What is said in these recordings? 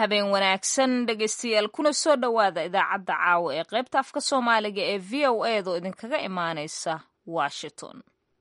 habeen wanaagsan dhegaystayaal kuna soo dhowaada idaacadda caawa ee qaybta afka soomaaliga ee v o eedoo idinkaga imaanaysa washington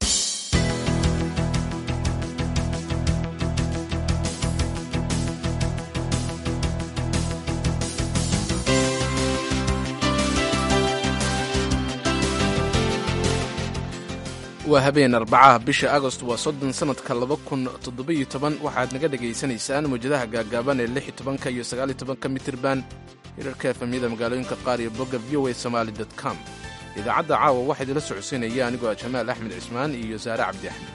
waa habeen arbacaha bisha agost waa soddon sannadka laba kun toddobiyo toban waxaad naga dhegaysanaysaan mawjadaha gaagaaban ee lix iyo tobanka iyo sagaal iyo tobanka mitirban hirarka efemyada magaalooyinka qaar iyo bogga v o a somaali dot com idaacadda caawa waxaa idinla socodsiinaya anigoo ah jamaal axmed cismaan iyo saare cabdi axmed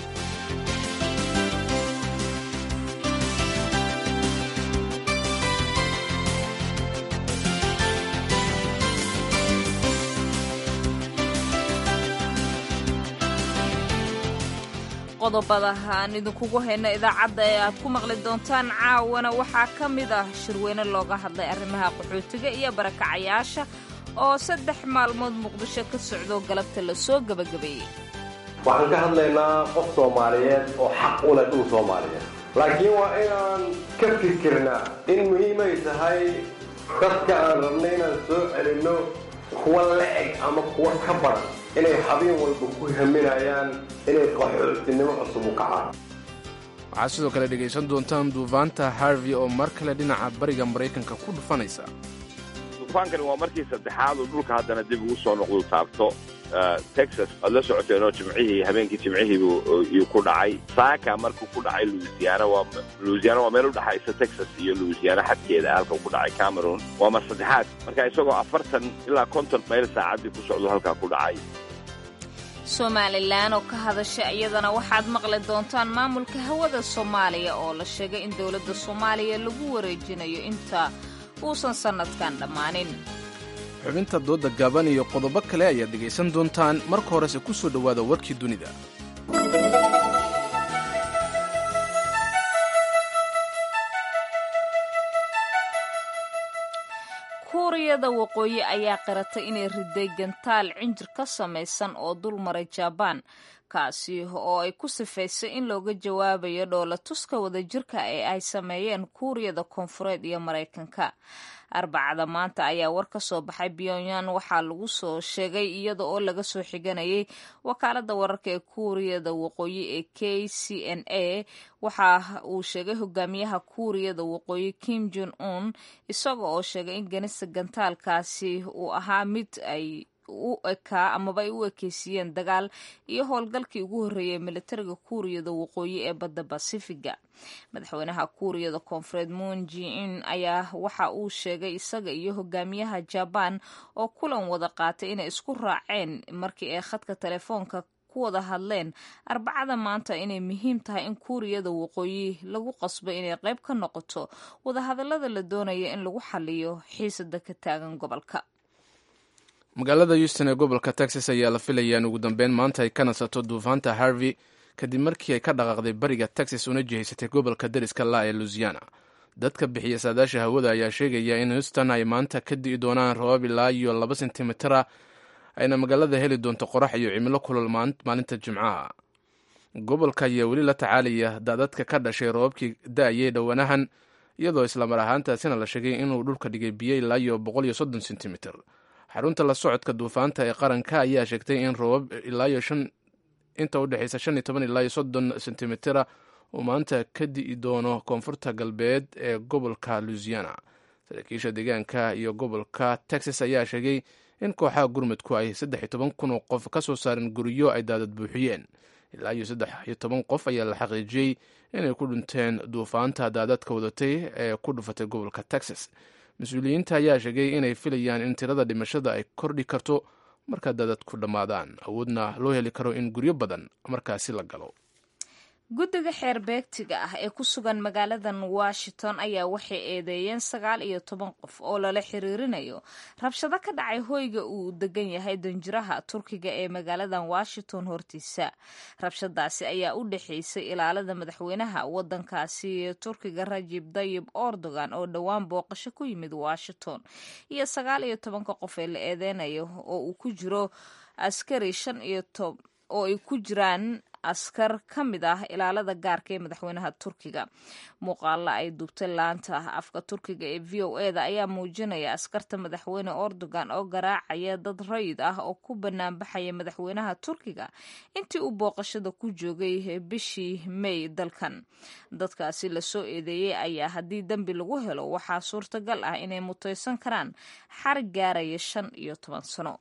qodobada aan idinkugu hayno idaacadda ee aad ku maqli doontaan caawana waxaa ka mid ah shirweyne looga hadlay arrimaha qaxootiga iyo barakacayaasha oo saddex maalmood muqdisho ka socdo galabta la soo gebagabeeyey waxaan ka hadlaynaa qof soomaaliyeed oo xaq u leh dhul soomaaliyeed laakiin waa inaan ka fikirnaa in muhiimay tahay dadka aan rabnay inaan soo celinno kuwa la-eg ama kuwa ka badan inay habeen walba ku haminayaan inay qaxootinimo cusub u kacaan waxaad sidoo kale dhegaysan doontaan duufaanta harvey oo mar kale dhinaca bariga maraykanka ku dhufanaysa duufaankani waa markii saddexaad uu dhulka haddana dib ugu soo noqdu taabto texas waad la socoteenoo jimcihii habeenkii jimcihiibuu ku dhacay saaka markuu ku dhacay louisiana waa louisiana waa meel u dhexaysa texas iyo louisiana xadkeeda halka ku dhacay cameroon waa mar saddexaad marka isagoo afartan ilaa konton mayl saacaddii ku socdo halkaa ku dhacay somalilan oo ka hadasha iyadana waxaad maqli doontaan maamulka hawada soomaaliya oo la sheegay in dowladda soomaaliya lagu wareejinayo inta uusan sannadkan dhammaanin xubinta doodda gaaban iyo qodobo kale ayaad dhegaysan doontaan marka horese ku soo dhowaada warkii dunida kuuriyada waqooyi ayaa qiratay inay riday gantaal cinjir ka samaysan oo dul maray jabaan kaasi oo ay ku sifaysay in looga jawaabayo dhoola tuska wadajirka ee ay sameeyeen kuuriyada koonfureed iyo maraykanka arbacada maanta ayaa war ka soo baxay pyongyang waxaa lagu soo sheegay iyada oo laga soo xiganayay wakaalada wararka ee kuuriyada waqooyi ee k c n a waxa uu sheegay hogaamiyaha kuuriyada waqooyi kim jon un isaga oo sheegay in ganista gantaalkaasi uu ahaa mid ay u ekaa amaba ay u ekeysiiyeen dagaal iyo howlgalkii ugu horreeyay militariga kuuriyada waqooyi ee badda basifiga madaxweynaha kuuriyada koonfureed moon ji-in ayaa waxa uu sheegay isaga iyo hogaamiyaha jabaan oo kulan wada qaatay inay isku raaceen markii ay khadka telefoonka ku wada hadleen arbacada maanta inay muhiim tahay in kuuriyada waqooyi lagu qasbo inay qayb ka noqoto wadahadallada la doonaya in lagu xaliyo xiisada ka taagan gobolka magaalada houston ee gobolka texas ayaa la filayaa in ugu dambeyn maanta ay ka nasato duufaanta harvey kadib markii ay ka dhaqaaqday bariga texas una jihaysatay gobolka dariska la ee louisiana dadka bixiya saadaasha hawada ayaa sheegaya in houston ay maanta ka di'i doonaan roobab ilaa iyo laba sentimitara ayna magaalada heli doonto qorax iyo cimilo kulol maalinta jimcaha gobolka ayaa weli la tacaalaya daadadka ka dhashay roobabkii da-ayay dhowanahan iyadoo islamar ahaantaasina la sheegay inuu dhulka dhigay biyo ilaa iyo boqol iyo soddon sentimitir xarunta la socodka duufaanta ee qaranka ayaa sheegtay in roobab ilaayo shan inta u dhexaysa shan iyo toban ilaa iyo soddon sentimitira uu maanta ka di'i doono koonfurta galbeed ee gobolka louisiana saraakiisha deegaanka iyo gobolka texas ayaa sheegay in kooxaha gurmudku ay saddex iyo toban kun oo qof ka soo saareen guryo ay daadad buuxiyeen ilaa iyo saddex iyo toban qof ayaa la xaqiijiyey inay ku dhinteen duufaanta daadadka wadatay ee ku dhufatay gobolka texas mas-uuliyiinta ayaa sheegay inay filayaan in tirada dhimashada ay kordhi karto markaa daadadku dhammaadaan awoodna loo heli karo in guryo badan markaasi la galo guddiga xeer beegtiga ah ee ku sugan magaaladan washington ayaa waxay eedeeyeen sagaal iyo toban qof oo lala xiriirinayo rabshado ka dhacay hoyga uu degan yahay danjiraha turkiga ee magaaladan washington hortiisa rabshadaasi ayaa u dhexeysay ilaalada madaxweynaha wadankaasi turkiga rajib dayib erdogan oo dhowaan booqasho ku yimid washington iyo sagaal iyo tobanka qof ee la eedeynayo oo uu ku jiro askari shan iyo tob oo ay ku jiraan askar ka mid ah ilaalada gaarka ee madaxweynaha turkiga muuqaala ay duubtay laanta afka turkiga ee v o e da ayaa muujinaya askarta madaxweyne erdogan oo garaacaya dad rayid ah oo ku banaanbaxaya madaxweynaha turkiga intii uu booqashada ku joogay bishii may dalkan dadkaasi lasoo eedeeyey ayaa haddii dembi lagu helo waxaa suurtagal ah inay mutaysan karaan xarig gaaraya shan iyo toban sano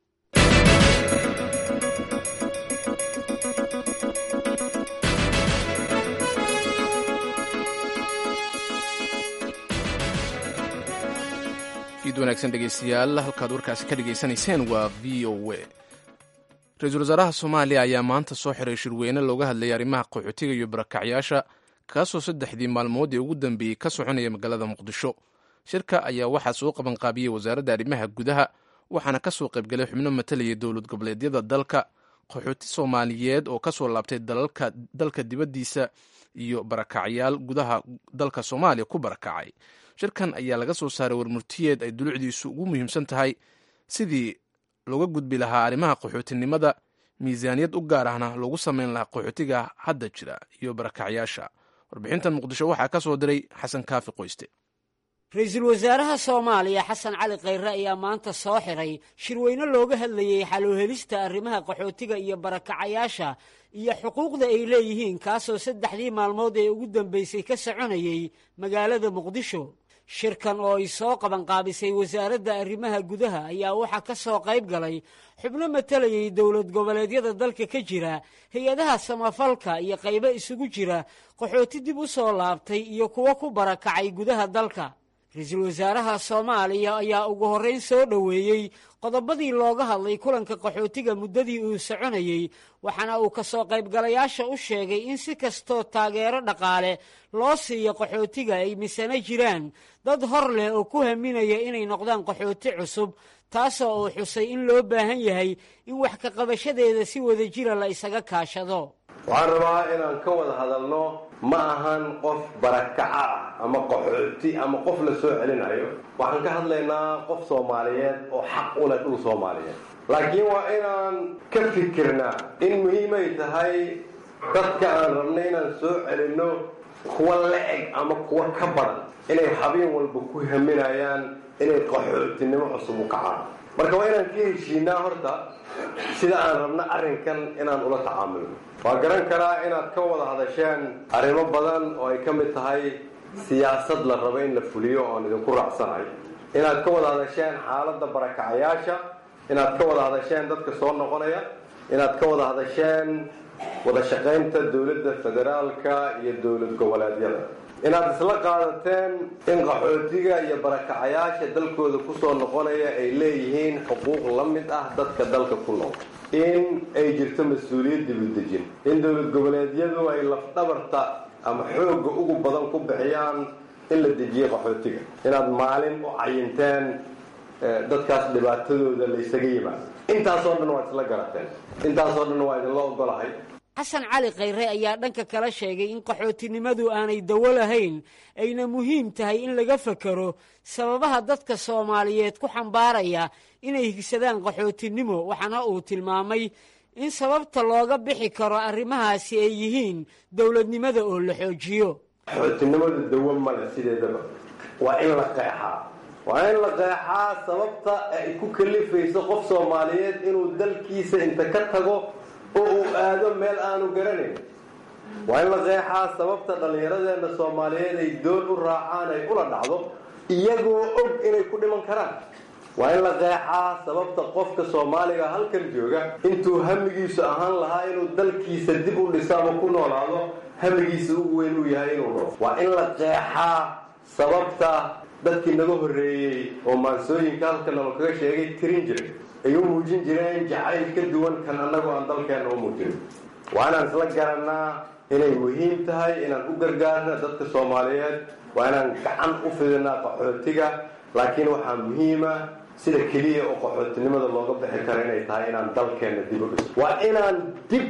fiid wanaagsan dhegeystayaal halkaad warkaasi ka dhegaysanayseen waa v o a ra-iisul wasaaraha soomaaliya ayaa maanta soo xiray shirweyne looga hadlayay arrimaha qaxootiga iyo barakacyaasha kaasoo saddexdii maalmood ee ugu dambeeyey ka soconaya magaalada muqdisho shirka ayaa waxaa soo qabanqaabiyey wasaaradda arrimaha gudaha waxaana ka soo qaybgalay xubno matalaya dowlad goboleedyada dalka qaxooti soomaaliyeed oo ka soo laabtay dalka dibaddiisa iyo barakacyaal gudaha dalka soomaaliya ku barakacay shirkan ayaa laga soo saaray warmurtiyeed ay dulucdiisu ugu muhiimsan tahay sidii looga gudbi lahaa arrimaha qaxootinimada miisaaniyad u gaar ahna loogu samayn lahaa qaxootiga hadda jira iyo barakacyaasha warbixintan muqdisho waxaa ka soo diray xasan kaafi qoyste ra-iisul wasaaraha soomaaliya xasan cali khayre ayaa maanta soo xiray shirweyne looga hadlayey xaloohelista arrimaha qaxootiga iyo barakacayaasha iyo xuquuqda ay leeyihiin kaasoo saddexdii maalmood ee ugu dambaysay ka soconayey magaalada muqdisho shirkan oo ay soo qabanqaabisay wasaaradda arrimaha gudaha ayaa waxaa ka soo qayb galay xubno matalayay dowlad goboleedyada dalka ka jira hay-adaha samafalka iyo qaybo isugu jira qaxooti dib u soo laabtay iyo kuwo ku barakacay gudaha dalka ra-iisul wasaaraha soomaaliya ayaa ugu horrayn soo dhoweeyey qodobadii looga hadlay kulanka qaxootiga muddadii uu soconayey waxaana uu ka soo qaybgalayaasha u sheegay in si kastoo taageero dhaqaale loo siiyo qaxootiga ay misano jiraan dad hor leh oo ku haminaya inay noqdaan qaxooti cusub taasoo uu xusay in loo baahan yahay in wax ka qabashadeeda si wada jira la isaga kaashado waxaan rabaa inaan ka wada hadalno ma ahan qof barakaca ah ama qaxooti ama qof la soo celinayo waxaan ka hadlaynaa qof soomaaliyeed oo xaq u leh dhul soomaaliyeed laakiin waa inaan ka fikirnaa in muhiimay tahay dadka aan rabnay inaan soo celinno kuwa la-eg ama kuwa ka badan inay habeen walba ku haminayaan inay qaxootinimo cusub u kacaan marka waa inaan ka heshiinaa horta sida aan rabno arrinkan inaan ula tacaamulno waa garan karaa inaad ka wada hadasheen arrimo badan oo ay ka mid tahay siyaasad la rabo in la fuliyo oon idinku raacsanahay inaad ka wada hadasheen xaaladda barakacayaasha inaad ka wada hadasheen dadka soo noqonaya inaad ka wada hadasheen wada shaqaynta dowladda federaalka iyo dowlad goboleedyada inaad isla qaadateen in qaxootiga iyo barakacayaasha dalkooda kusoo noqonaya ay leeyihiin xuquuq la mid ah dadka dalka ku nool in ay jirto mas-uuliyad dibudejin in dowlad goboleedyadu ay lafdhabarta ama xoogga ugu badan ku bixiyaan in la dejiyo qaxootiga inaad maalin u cayinteen dadkaas dhibaatadooda laysaga yimaado intaasoo dhan waa isla garateen intaasoo dhan waa idinla ogolahay xasan cali khayre ayaa dhanka kala sheegay in qaxootinimadu aanay dawo lahayn ayna muhiim tahay in laga fakero sababaha dadka soomaaliyeed ku xambaaraya inay higsadaan qaxootinimo waxaana uu tilmaamay in sababta looga bixi karo arrimahaasi ay yihiin dowladnimada oo la xoojiyo qaxootinimadu dawo male sideedaba waa in la qeexaa waa in la qeexaa sababta ay ku kalifayso qof soomaaliyeed inuu dalkiisa inta ka tago oo uu aado meel aanu garanayn waa in la qeexaa sababta dhallinyaradeenna soomaaliyeed ay doon u raacaan ay ula dhacdo iyagoo og inay ku dhiman karaan waa in la qeexaa sababta qofka soomaaliga halkan jooga intuu hamigiisu ahaan lahaa inuu dalkiisa dib u dhiso ama ku noolaado hamigiisa ugu weyn uu yahay inuu dhao waa in la qeexaa sababta dadkii naga horreeyey oo maansooyinka halka nalo kaga sheegay tirin jiray ay u muujin jireen jacayl ka duwan kan annagu aan dalkeenna u muujin waa inaan isla garannaa inay muhiim tahay inaan u gargaarna dadka soomaaliyeed waa inaan gacan u fidinaa qaxootiga laakiin waxaa muhiima sida keliya oo qaxootinimada looga bixi karo inay tahay inaan dalkeenna dib u dhiso waa inaan dib u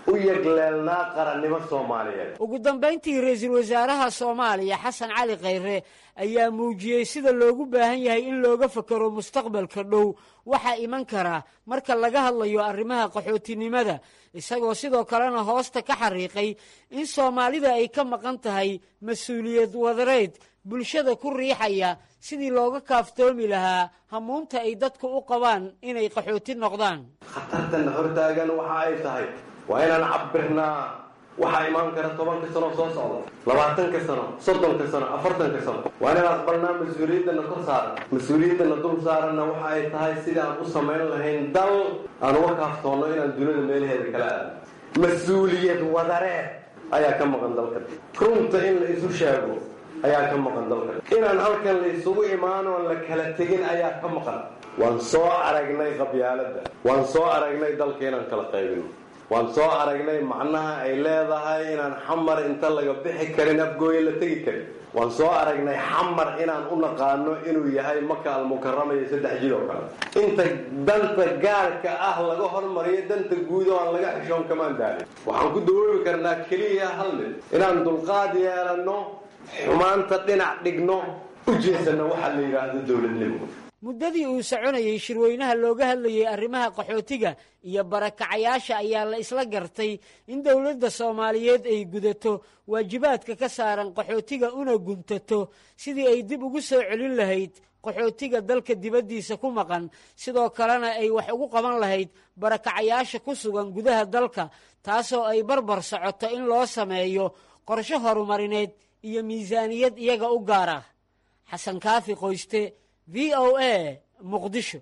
u yegleelnaa qarannimo soomaaliyeed ugu dambayntii ra-iisul wasaaraha soomaaliya xasan cali khayre ayaa muujiyey sida loogu baahan yahay in looga fakero mustaqbalka dhow waxaa iman kara marka laga hadlayo arrimaha qaxootinimada isagoo sidoo kalena hoosta ka xariiqay in soomaalida ay ka maqan tahay mas-uuliyad wadareed bulshada ku riixaya sidii looga kaaftoomi lahaa hamuunta ay dadku u qabaan inay qaxooti noqdaan khatartana hortaagan waxa ay tahay waa inaan cabirnaa waxaa imaan kara tobanka sano soo socda labaatanka sano soddonka sano afartanka sano waa inaan aqbalnaa mas-uuliyaddana kor saaran mas-uuliyaddana dul saaranna waxa ay tahay sidii aan u samayn lahayn dal aan uga kaaftoonno inaan dunida meelaheeda kala aadno mas-uuliyad wadareed ayaa ka maqan dalkan runta in la isu sheego ayaa ka maqan dalkan inaan halkan la isugu imaanoon la kala tegin ayaa ka maqan waan soo aragnay qabyaaladda waan soo aragnay dalka inaan kala qaybino waan soo aragnay macnaha ay leedahay inaan xamar inta laga bixi karin afgooye la tegi karin waan soo aragnay xamar inaan u naqaano inuu yahay maka almukarama iyo saddex jid oo kale inta danta gaarka ah laga hormariyo danta guud oo aan laga xishoon kamaan daalin waxaan ku dawoobi karnaa keliya hal mid inaan dulqaad yeelanno xumaanta dhinac dhigno u jeesanno waxaa la yidhaahdo dowladnimo muddadii uu soconayey shirweynaha looga hadlayey arrimaha qaxootiga iyo barakacayaasha ayaa la isla gartay in dowladda soomaaliyeed ay gudato waajibaadka ka saaran qaxootiga una guntato sidii ay dib ugu soo celin lahayd qaxootiga dalka dibaddiisa ku maqan sidoo kalena ay wax ugu qaban lahayd barakacayaasha ku sugan gudaha dalka taasoo ay barbar socoto in loo sameeyo qorshe horumarineed iyo miisaaniyad iyaga u gaar ah xasan kaafi qoyste v o a muqdisho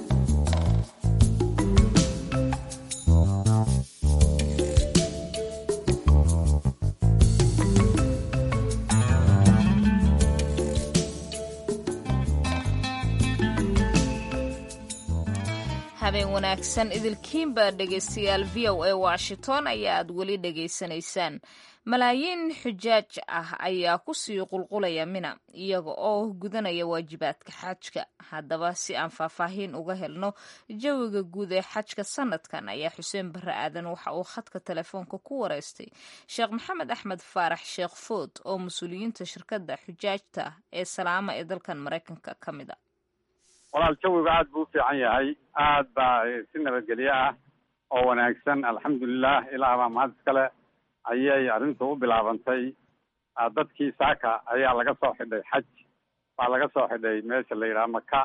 habeen wanaagsan idilkiinba dhegaystayaal v o a washington ayaa aad weli dhegaysanaysaan malaayiin xujaaj ah ayaa kusii qulqulaya mina iyaga oo gudanaya waajibaadka xajka haddaba si aan faahfaahiin uga helno jawiga guud ee xajka sanadkan ayaa xuseen barre aadan waxa uu khadka telefoonka ku wareystay sheekh maxamed axmed faarax sheekh food oo mas-uuliyiinta shirkadda xujaajta ee salaama ee dalkan maraykanka ka mid a walaal jawigu aad buu u fiican yahay aad baa si nabadgelyo ah oo wanaagsan alxamdulilah ilaah baa mahad iskale ayay arrintu u bilaabantay dadkii saaka ayaa laga soo xidhay xaj baa laga soo xidhay meesha la yidhaha maka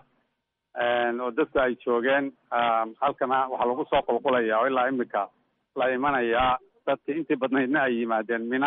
oo dadku ay joogeen halkana waxaa lagu soo qulqulaya oo ilaa imika la imanayaa dadkii intii badnaydna ay yimaadeen mina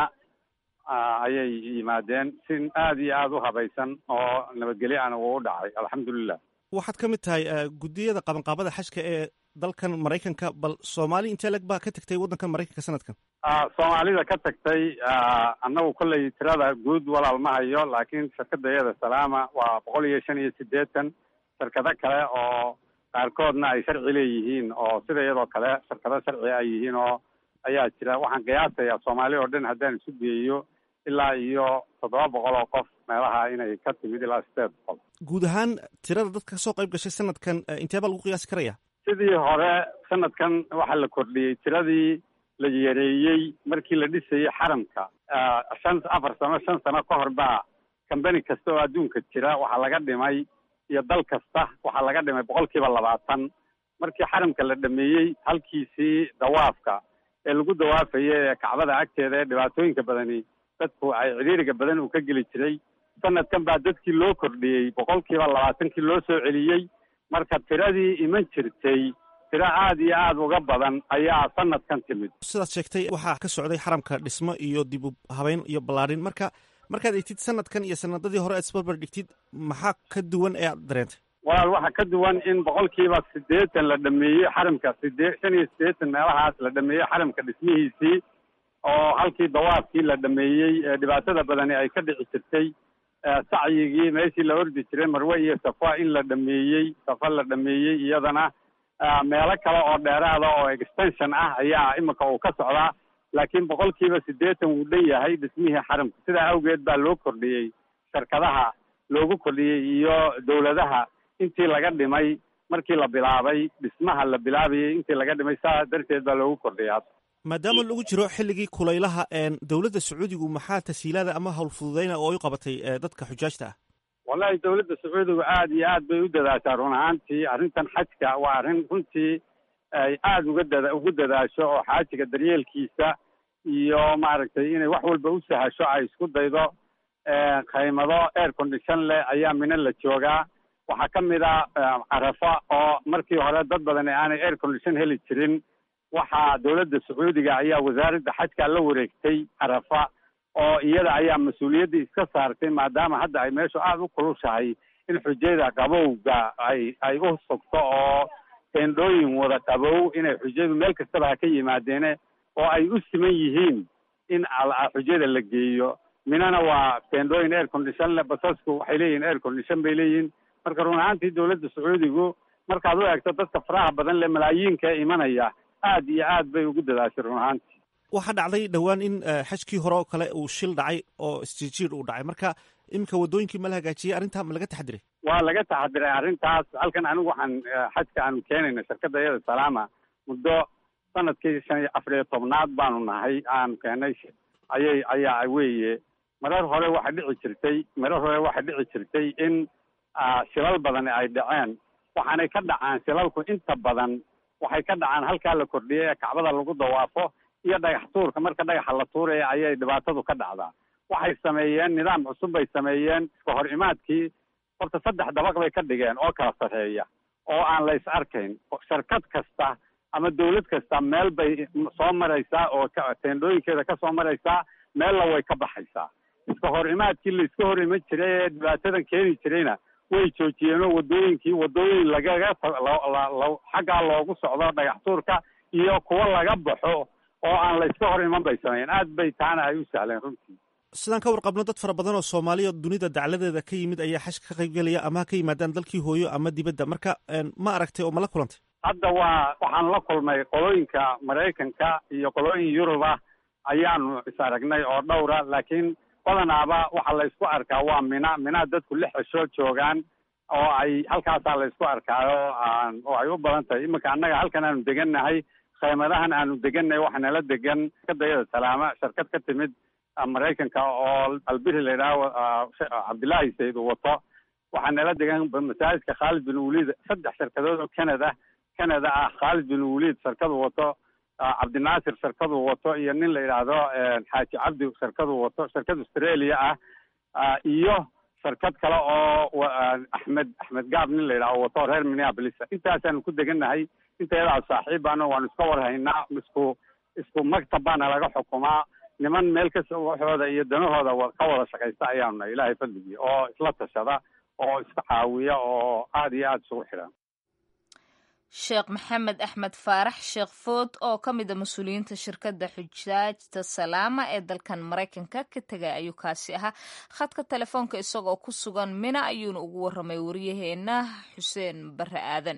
ayay yimaadeen si aad iyo aad u habaysan oo nabadgelyo ana uu u dhacay alxamdulilah waxaad ka mid tahay guddiyada qabanqaabada xajka ee dalkan maraykanka bal soomaali intee leg baa ka tegtay waddankan maraykanka sanadkan soomaalida ka tagtay annagu kolley tirada guud walaal ma hayo laakiin shirkadayada salaama waa boqol iyo shan iyo siddeetan shirkado kale oo qaarkoodna ay sharci leeyihiin oo sida iyadoo kale shirkado sharci ay yihiin oo ayaa jira waxaan qiyaasayaa soomaali oo dhan haddaan isu geeyo ilaa iyo toddoba boqol oo qof meelaha inay ka timid ilaa sideed boqol guud ahaan tirada dadka kasoo qayb gashay sanadkan intee baa lagu qiyaasi karaya sidii hore sanadkan waxaa la kordhiyey tiradii la yareeyey markii la dhisayey xaramka shan afar sano shan sano ka hor baa kambani kasta oo adduunka jira waxaa laga dhimay iyo dal kasta waxaa laga dhimay boqol kiiba labaatan markii xaramka la dhameeyey halkiisii dawaafka ee lagu dawaafayay ee kacbada agteeda ee dhibaatooyinka badani dadku ay cidhiiriga badan uu ka geli jiray sanadkan baa dadkii loo kordhiyey boqol kiiba labaatankii loo soo celiyey marka tiradii iman jirtay tiro aad iyo aad uga badan ayaa sanadkan timid sidaad sheegtay waxaa ka socday xaramka dhismo iyo dib u habeyn iyo ballaadhin marka markaad egtid sanadkan iyo sanadadii hore aad isbarbar dhigtid maxaa ka duwan ee aad dareentay walaal waxaa ka duwan in boqolkiiba siddeetan la dhameeyey xaramka sidee shan iyo siddeetan meelahaas la dhameeyey xaramka dhismihiisii oo halkii dawaafkii la dhameeyey ee dhibaatada badani ay ka dhici jirtay sacyigii meeshii la ordi jiray marwe iyo safa in la dhameeyey safa la dhameeyey iyadana meelo kale oo dheeraada oo extension ah ayaa imika uu ka socdaa laakiin boqolkiiba siddeetan wuu dhan yahay dhismihii xaramka sidaa awgeed baa loo kordhiyey shirkadaha loogu kordhiyey iyo dowladaha intii laga dhimay markii la bilaabay dhismaha la bilaabayay intii laga dhimay saa darteed baa loogu kordhiyay maadaama lagu jiro xilligii kulaylaha dowladda sacuudigu maxaa tasiilaada ama howlfududeyna oo ay u qabatay dadka xujaajta ah wallahi dowladda sacuudigu aad iyo aad bay u dadaashaa run ahaantii arrintan xajka waa arrin runtii ay aada uga dada ugu dadaasho oo xaajiga daryeelkiisa iyo maaragtay inay wax walba u sahasho ay isku daydo qaymado air condition leh ayaa mina la joogaa waxaa ka mid a carafa oo markii hore dad badan aanay air condition heli jirin waxaa dowladda sacuudiga ayaa wasaaradda xajka la wareegtay carafa oo iyada ayaa mas-uuliyaddii iska saartay maadaama hadda ay meeshu aada u kulushahay in xujayada qabowga ay ay u sugto oo teendhooyin wada qabow inay xujayadu meel kastaba ha ka yimaadeene oo ay u siman yihiin in xujada la geeyo minana waa teendhooyin air condition le basasku waxay leeyihin air condition bay leeyihin marka run ahaantii dowladda sacuudigu markaad u eegto dadka faraha badan le malaayiinka ee imanaya aad iyo aad bay ugu dadaashay run ahaantii waxaa dhacday dhowaan in xajkii hore oo kale uu shil dhacay oo isjiirjiir uu dhacay marka iminka waddooyinkii ma la hagaajiyey arrintaa ma laga taxadiray waa laga taxadiray arrintaas halkan anigu waxaan xajka aanu keenayna shirkadda iyada salaama muddo sanadkii shan iyo afar iyo tobnaad baanu nahay aanu keenay ayay ayaa weeye marar hore waxay dhici jirtay marar hore waxay dhici jirtay in shilal badani ay dhaceen waxaanay ka dhacaan shilalku inta badan waxay ka dhacaan halkaa la kordhiyay ee kacbada lagu dawaafo iyo dhagax tuurka marka dhagaxa la tuuraya ayay dhibaatadu ka dhacdaa waxay sameeyeen nidaam cusub bay sameeyeen iska hor imaadkii horta saddex dabaq bay ka dhigeen oo kala sarreeya oo aan la is arkayn shirkad kasta ama dawlad kasta meel bay soo maraysaa oo teendhooyinkeeda ka soo maraysaa meella way ka baxaysaa iska hor imaadkii la iska hor iman jiray ee dhibaatadan keeni jirayna way joojiyeenoo waddooyinkii waddooyin lagaga xaggaa loogu socdo dhagax tuurka iyo kuwo laga baxo oo aan la iska hor iman bay sameeyeen aad bay taana ay u sahleen runtii sidaan ka warqabno dad fara badan oo soomaaliya dunida dacladeeda ka yimid ayaa xajka ka qaybgelaya ama ha ka yimaadaan dalkii hooyo ama dibadda marka ma aragtay oo ma la kulantay hadda waa waxaan la kulmay qolooyinka maraykanka iyo qolooyin yuruba ayaanu is aragnay oo dhowra laakiin badanaaba waxaa la isku arkaa waa mina minaa dadku lix cisho joogaan oo ay halkaasaa la isku arkaayo oo ay u badan tahay iminka annaga halkan aanu degannahay khaymadahan aanu degannahay waxaa nala degan shirkadayada salaama shirkad ka timid maraykanka oo albiri la yidhaaho cabdillaahi sayd uu wato waxaa nala degan masaajidka khaalid bin waliid saddex shirkadood oo canada canada ah khaalid bin waliid shirkadu wato cabdinaasir shirkadu wato iyo nin la yidhaahdo xaaji cabdi shirkadu wato shirkad australia ah iyo shirkad kale oo axmed axmed gaab nin la yidhahdo wato reer minneapolis intaasaanu ku degannahay inteedaa saaxiibano waanu iska warhaynaa isku isku maktab baana laga xukumaa niman meel kasta waxooda iyo danahooda ka wada shaqaysta ayaanu nahay ilaahay fadligii oo isla tashada oo iska caawiya oo aada iyo aada isugu xidhan sheekh maxamed axmed faarax sheekh food oo ka mid a mas-uuliyiinta shirkadda xujaajta salaama ee dalkan maraykanka ka tegay ayuu kaasi ahaa khadka telefoonka isagoo ku sugan mina ayuuna ugu warramay waryaheena xuseen barre aadan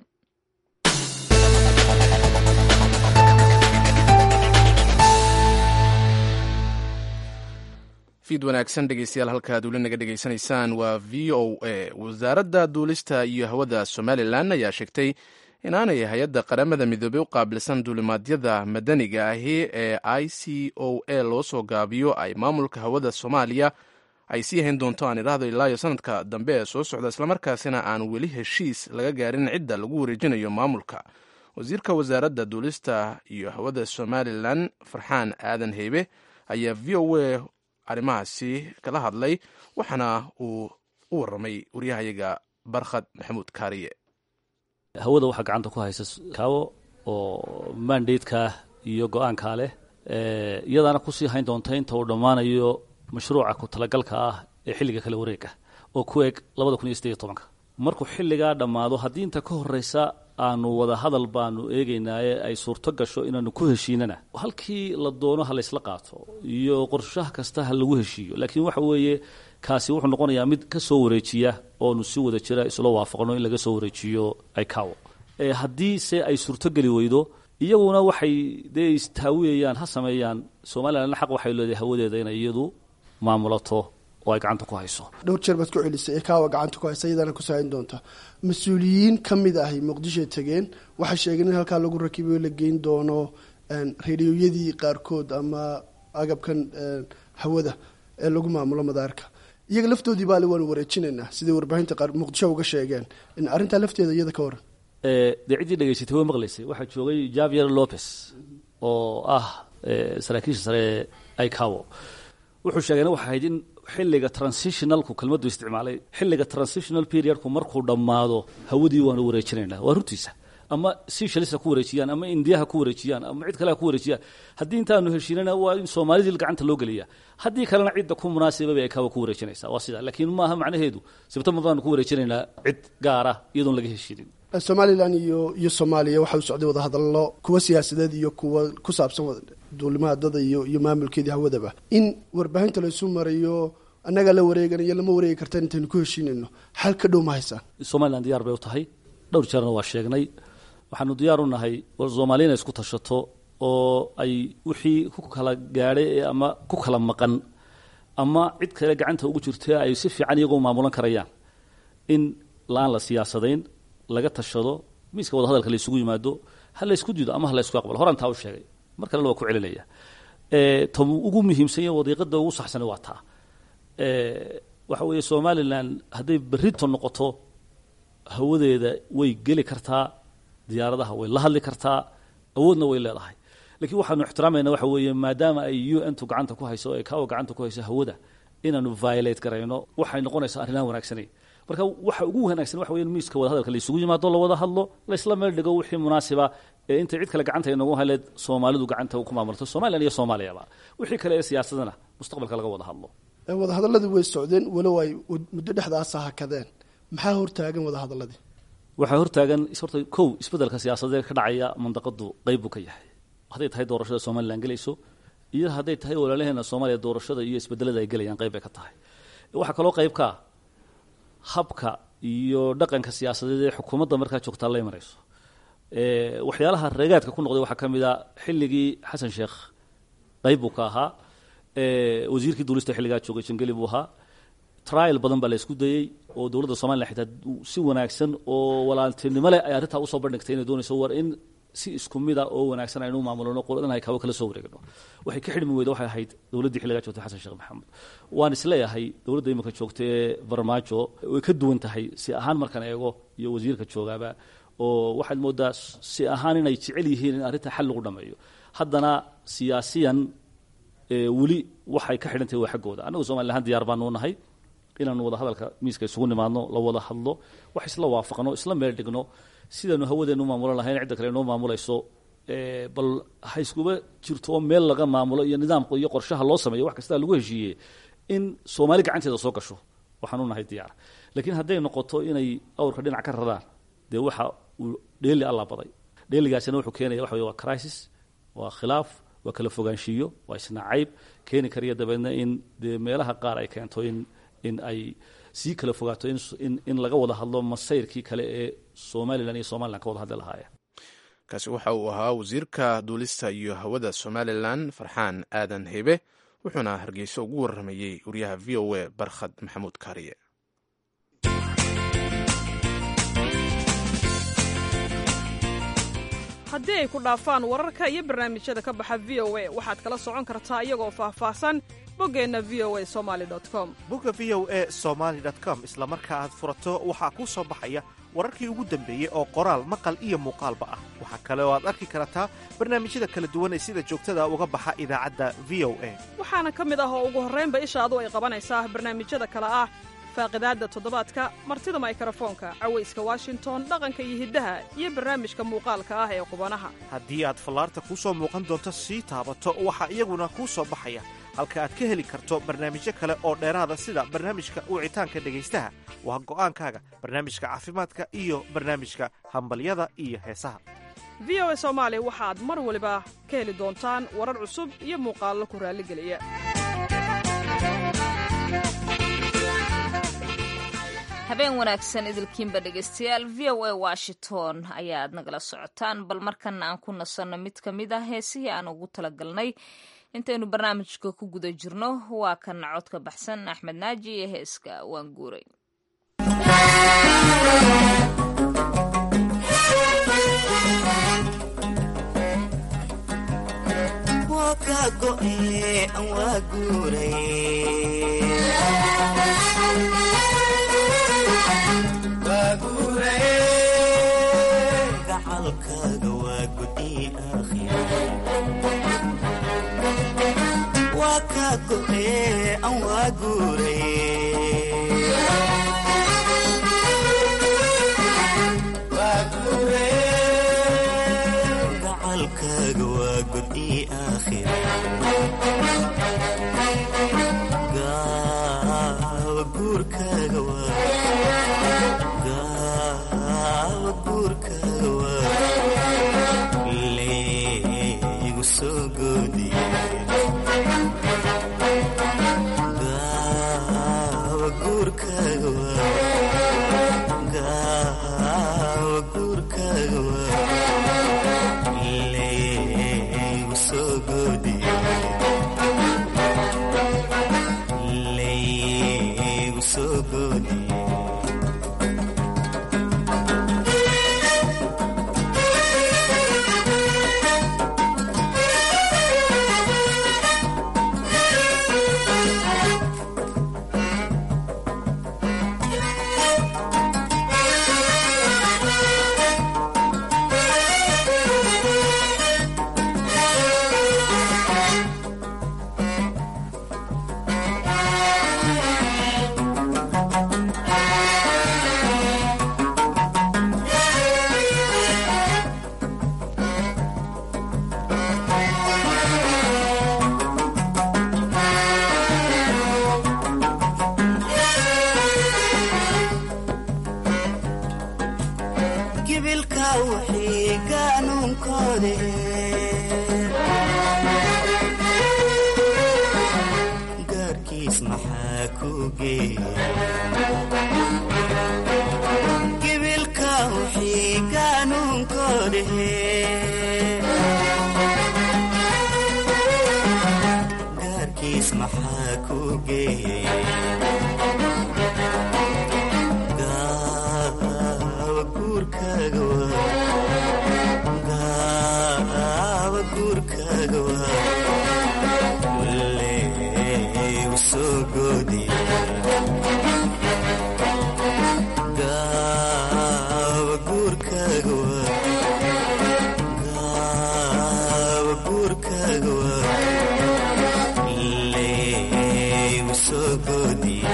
fiid wanaagsan dhegeystayaal halkaad weli naga dhegeysanaysaan waa v o a wasaaradda duulista iyo hawada somalilan ayaa sheegtay inaanay hay-adda qaramada midoobey u qaabilsan duulimaadyada madaniga ahi ee i c o a loo soo gaabiyo ay maamulka hawada soomaaliya ay sii hayn doonto aan idhaahdo ilaa iyo sanadka dambe ee soo socda islamarkaasina aan weli heshiis laga gaarin cidda lagu wareejinayo maamulka wasiirka wasaaradda duulista iyo hawada somalilan farxaan aadan heybe ayaa v o a arrimahaasi kala hadlay waxaana uu u warramay waryahayaga barkhad maxamuud kaariye hawada waxaa gacanta ku haysa kaawo oo mandatekaa iyo go-aankaa leh iyadaana kusii hayn doonta inta uu dhammaanayo mashruuca ku talagalka ah ee xilliga kala wareega oo ku eg labada kun iyo sideed iyo tobanka markuu xilligaa dhammaado haddii inta ka horreysa aanu wada hadal baanu eegaynaaye ay suurto gasho inaanu ku heshiinana halkii la doono ha laysla qaato iyo qorshaha kasta ha lagu heshiiyo laakiin waxa weeye kaasi wuxuu noqonayaa mid ka soo wareejiya oonu si wada jira isla waafaqno in laga soo wareejiyo icawo haddii se ay suurtogeli weydo iyaguna waxay dee istaawiyayaan ha sameeyaan somalilan xaq waxay leedahay hawadeeda inay iyadu maamulato oo ay gacanta ku hayso dhowr jeer baad ku celisay ee kaawa gacanta ku haysa iyadaana ku saahin doonta mas-uuliyiin ka mid ahi muqdishoy tegeen waxay sheegeen in halkaa lagu rakibayo la geyn doono rediyoyadii qaarkood ama agabkan hawada ee lagu maamulo madaarka iyaga laftoodii baale waanu wareejinaynaa siday warbaahinta qaar muqdisho uga sheegeen in arrintaa lafteeda iyada ka waran dee ciddii dhegaysatay way maqlaysay waxaa joogay javier lopez oo ah saraakiisha sare ee icawo wuxuu sheegayna waxay ahayd in xilliga transitionalku kelmaddu isticmaalay xilliga transitional periodku markuu dhammaado hawadii waanu wareejinaynaa waa runtiisa ama seychelles ha ku wareejiyaan ama indiya ha ku wareejiyaan ama cid kale ha ku wareejiyaan haddii intaanu heshiinana waa in soomaalidii gacanta loo geliya haddii kalena cidda ku munaasibaba ay kawa ku wareejinaysaa waa sidaa laakiin maaha macnaheedu sebtembar baanu ku wareejinaynaa cid gaara iyadoon laga heshiinin somalilan iyo iyo soomaaliya waxaa u socday wadahadallo kuwa siyaasadeed iyo kuwa ku saabsan duulimaha dada iyo iyo maamulkeedii hawadaba in warbaahinta laysu marayo annagaa la wareeganayo lama wareegi kartaan intaynu ku heshiinayno xal ka dhow ma haysaan somalilan diyaar bay u tahay dhowr jeerna waa sheegnay waxaanu diyaar u nahay soomaaliya inay isku tashato oo ay wixii ku kala gaadhay ama ku kala maqan ama cid kale gacanta ugu jirta ay si fiican iyagoo maamulan karayaan in la-aan la siyaasadayn laga tashado miiska wadahadalka la isugu yimaado ha la ysku diido ama ha la ysku aqbalo horan taa u sheegay mar kalena waa ku celinaya ta ugu muhiimsanya wadiiqada ugu saxsana waa taa waxa weeye somalilan hadday berrito noqoto hawadeeda way geli kartaa diyaaradaha way la hadli kartaa awoodna way leedahay lakiin waxaanu ixtiraamayna waxa weeye maadaama ay u n tu gacanta ku hayso ee kawa gacanta ku hayso hawada inaanu violate garayno waxay noqonaysaa arrinaan wanaagsanayn marka waxa ugu wanaagsan waxa weya miiska wadahadalka la isugu yimaado la wada hadlo laysla meel dhigo wixii munaasiba ee intay cid kale gacanta inagu haleed soomaalidu gacanta ku maamulto somalilan iyo soomaaliyaba wixii kale ee siyaasadana mustaqbalka laga wada hadlo wadahadaladii way socdeen walow ay muddo dhexdaasa hakadeen maxaa hortaagan wadahadaladii waxaa hortaagan horta kow isbeddelka siyaasadeed ka dhacaya mandaqadu qeyb buu ka yahay hadday tahay doorashada somalilan gelayso iyo hadday tahay walaalaheena soomaaliya doorashada iyo isbedelada ay gelayaan qeyb bay ka tahay waxaa kaloo qeyb ka habka iyo dhaqanka siyaasadeed ee xukuumadda markaa joogtaa la imanayso waxyaalaha reegaadka ku noqday waxaa ka mid a xilligii xasan sheekh qeyb buu ka ahaa wasiirkii duulista xilligaa joogay jangeli buu ahaa trial badan baa la isku dayey oo dowladda somalilan xitaa si wanaagsan oo walaaltinimo leh ay arrintaa usoo bandhigtay inay doonayso war in si isku mid a oo wanaagsan aynu maamulno qoladan ay kawo kala soo wareegno waxay ka xidhmi weyda waxay ahayd dowladdii xilligaa joogtay xasan sheekh maxamed waan isleeyahay dowladda iminka joogta ee farmaajo way ka duwan tahay si ahaan markaan eego iyo wasiirka joogaaba oo waxaad moodaa si ahaan inay jecel yihiin in arrinta xal lagu dhameeyo haddana siyaasiyan weli waxay ka xidhan tahay waa xaggooda annagu somalilan ahaan diyaar baanu nahay inaanu wada hadalka miiska isugu nimaadno la wada hadlo wax isla waafaqno isla meel dhigno sidaanu hawadeenu maamulan lahayn cidda kale inoo maamulayso bal ha iskuba jirto oo meel laga maamulo iyo nidaamka iyo qorshaha loo sameeyo wax kastaa lagu heshiiyey in soomaali gacanteeda soo gasho waxaanu nahay diyaar laakiin hadday noqoto inay awrka dhinac ka radaan dee waxa uu dheeli alla baday dheeligaasina wuxuu keenaya waxa wey waa crisis waa khilaaf waa kala fogaanshiiyo waa isnacayb keeni kariya dabeedna in dee meelaha qaar ay keento in in ay sii kala fogaato in in laga wada hadlo masayrkii kale ee somalilan iyo somalilan ka wada hadli lahaayeen kaasi waxa uu ahaa wasiirka duulista iyo hawada somalilan farxaan aadan hebe wuxuuna hargeysa ugu waramayey wariyaha v o a barkhad maxamuud kaariye haddii ay ku dhaafaan wararka iyo barnaamijyada ka baxa v o a waxaad kala socon kartaa iyagoo faahfaahsan boggeenna v o a somali com bogga v o a somaali com isla marka aad furato waxaa kuu soo baxaya wararkii ugu dambeeyey oo qoraal maqal iyo muuqaalba ah waxaa kale oo aad arki kartaa barnaamijyada kala duwan ee sida joogtada uga baxa idaacadda v o a waxaana ka mid ah oo ugu horraynba ishaadu ay qabanaysaa barnaamijyada kale ah faaqidaadda toddobaadka martida maykarafoonka cawayska washington dhaqanka iyo hiddaha iyo barnaamijka muuqaalka ah ee qubanaha haddii aad fallaarta kuu soo muuqan doonto sii taabato waxaa iyaguna kuu soo baxaya halka aad ka heli karto barnaamijyo kale oo dheeraada sida barnaamijka wicitaanka dhegaystaha waa go'aankaaga barnaamijka caafimaadka iyo barnaamijka hambalyada iyo heesaha v o a soomaali waxaad mar waliba ka heli doontaan warar cusub iyo muuqaallo ku raalligeliya habeen wanaagsan idilkiinba dhegaystayaal v o a washington ayaad nagala socotaan bal markana aan ku nasanno mid ka mid ah heesihii aan ugu talagalnay intaynu barnaamijka ku guda jirno waa kan codka baxsan axmed naaji iyo heeska waan guuray ka go'e an waa guuray gacalkaaga waa gudi waa ka go'e an waa guuray gacalkaaga waa gudi gaawa guurkaaga gaawa guurkaaga waa leegu soo goodiye gaawa guurkaaga waa gaawa guurkaaga waa leegu soo goodiye leegu soo goodiye gibilka wixii gaanuunkoode gaarkiis maxaa ku geeya gibilka wixii gaanuunkoode gaarkiis maxaa ku geeya gaawa guurkaaga waa gaawa guurkaaga waa leegu soo goodiye gaawa guurkaaga waa gaawa guurkaaga waa leegu soo goodiye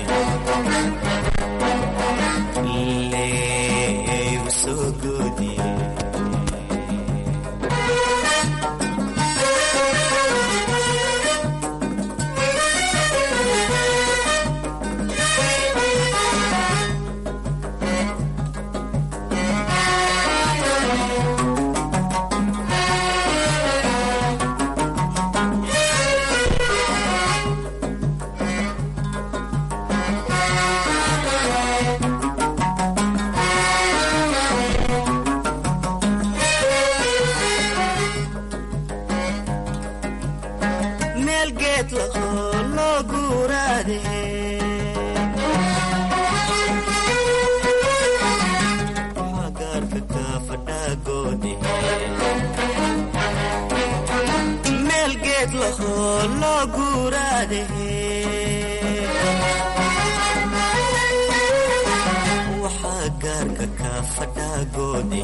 leegu soo goodiye meel geed lahoo loo guuraade waxaa gaarka kaa fadhaagoode meel geed lahoo loo guuraade waxaa gaarka kaa fadhaagoode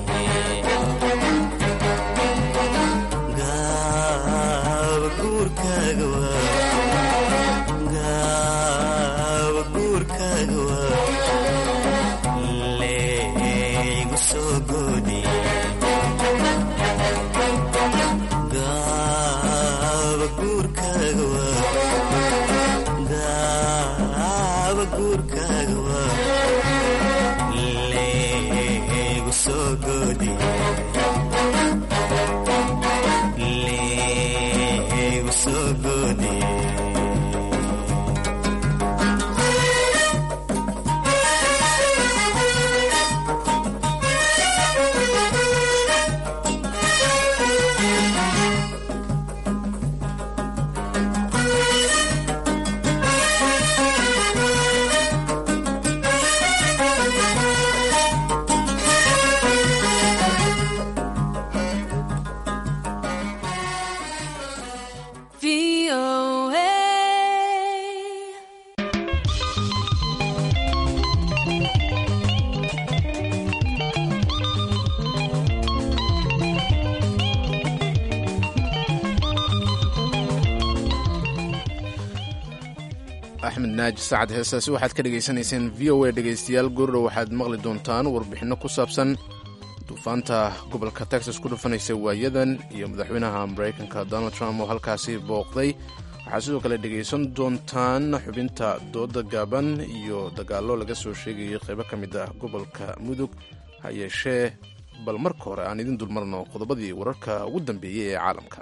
gaawa guurkaaga waa gaawa guurkaaga waa leegu soo goodiye gaawa guurkaaga waa gaawa guurkaaga waa leegu soo goodiye leegu soo goodiye axmed naaji sacad heestaasi waxaad ka dhegaysanayseen v o a dhegaystayaal goordhow waxaad maqli doontaan warbixinno ku saabsan duufaanta gobolka texas ku dhufanaysa waayadan iyo madaxweynaha maraykanka donald trump oo halkaasi booqday waxaad sidoo kale dhegaysan doontaan xubinta dooda gaaban iyo dagaallo laga soo sheegayay qaybo ka mid ah gobolka mudug ha yeeshee bal marka hore aan idin dulmarno qodobadii wararka ugu dambeeyey ee caalamka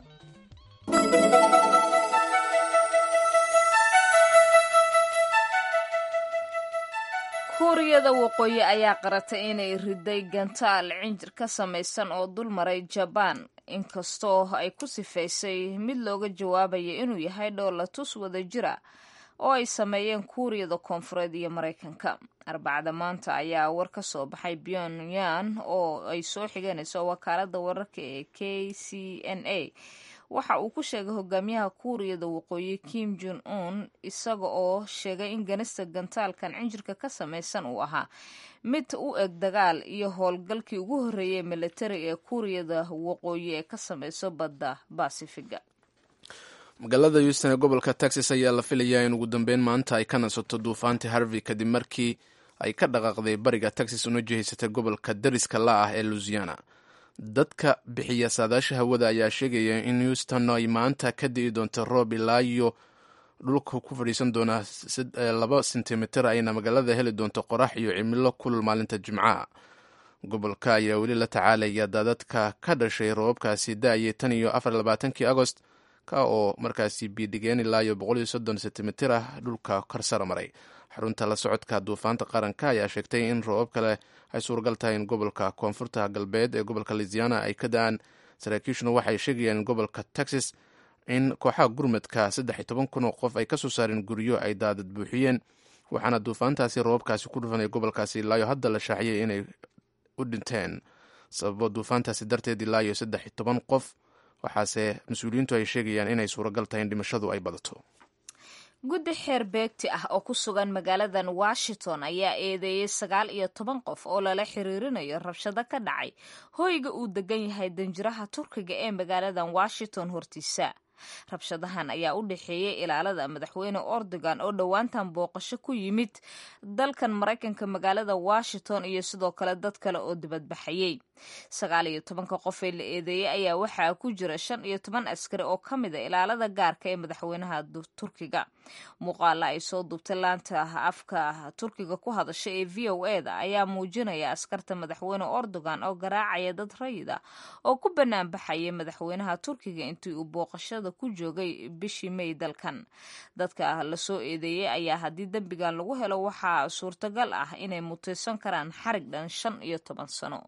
kuuriyada waqooyi ayaa qaratay inay riday gantaal cinjir ka samaysan oo dul maray jabaan inkastoo ay ku sifaysay mid looga jawaabaya inuu yahay dhoolatus wada jira oo ay sameeyeen kuuriyada koonfureed iyo maraykanka arbacada maanta ayaa war ka soo baxay pyongyang oo ay soo xiganayso wakaalada wararka ee k c n a waxa uu ku sheegay hogaamiyaha kuuriyada waqooyi kim jon un isaga oo sheegay in ganista gantaalkan cinjirka ka samaysan uu ahaa mid u eg dagaal iyo howlgalkii ugu horreeyay militari ee kuuriyada waqooyi ee ka samayso badda basifiga magaalada houston ee gobolka texas ayaa la filayaa in ugu dambeyn maanta ay ka nasato duufaantii harvey kadib markii ay ka dhaqaaqday bariga texas una jihaysatay gobolka dariska la ah ee louisiana dadka bixiya saadaasha hawada ayaa sheegaya in houston ay maanta ka di'i doonto roob ilaa iyo dhulka ku fadhiisan doona laba sentimitir ayna magaalada heli doonto qorax iyo cimilo kulul maalinta jimcaha gobolka ayaa weli la tacaalaya daadadka ka dhashay roobabkaasi da-ayay tan iyo afar labaatankii agost ka oo markaasi biidhigeen ilaa iyo boqol iyo soddon sentimitir ah dhulka korsara maray xarunta la socodka duufaanta qaranka ayaa sheegtay in roobab kale ay suuragal tahay in gobolka koonfurta galbeed ee gobolka louisiana ay ka da-aan saraakiishuna waxay sheegayaan in gobolka texas in kooxaha gurmadka saddex iyo toban kun oo qof ay kasoo saareen guryo ay daadad buuxiyeen waxaana duufaantaasi roobabkaasi ku dhufanaya gobolkaasi ilaayo hadda la shaaciyay inay u dhinteen sababo duufaantaasi darteed ilaa iyo saddex iyo toban qof waxaase mas-uuliyiintu ay sheegayaan inay suuragal tahay in dhimashadu ay badato guddi xeer beegti ah oo ku sugan magaaladan washington ayaa eedeeyey sagaal iyo toban qof oo lala xiriirinayo rabshado ka dhacay hoyga uu degan yahay danjiraha turkiga ee magaaladan washington hortiisa rabshadahan ayaa u dhexeeyey ilaalada madaxweyne ordogan oo dhowaantan booqasho ku yimid dalkan maraykanka magaalada washington iyo sidoo kale dad kale oo dibadbaxayey sagaal iyo tobanka qof ee la eedeeyey ayaa waxaa ku jira shan iyo toban askari oo ka mid a ilaalada gaarka ee madaxweynaha turkiga muuqaala ay soo duubtay laanta afka turkiga ku hadasha ee v o e da ayaa muujinaya askarta madaxweyne ordogan oo garaacaya dad rayid ah oo ku banaanbaxaya madaxweynaha turkiga intii uu booqashada ku joogay bishii may dalkan dadka lasoo eedeeyey ayaa haddii dembigan lagu helo waxaa suurtagal ah inay mutaysan karaan xarig dhan shan iyo toban sano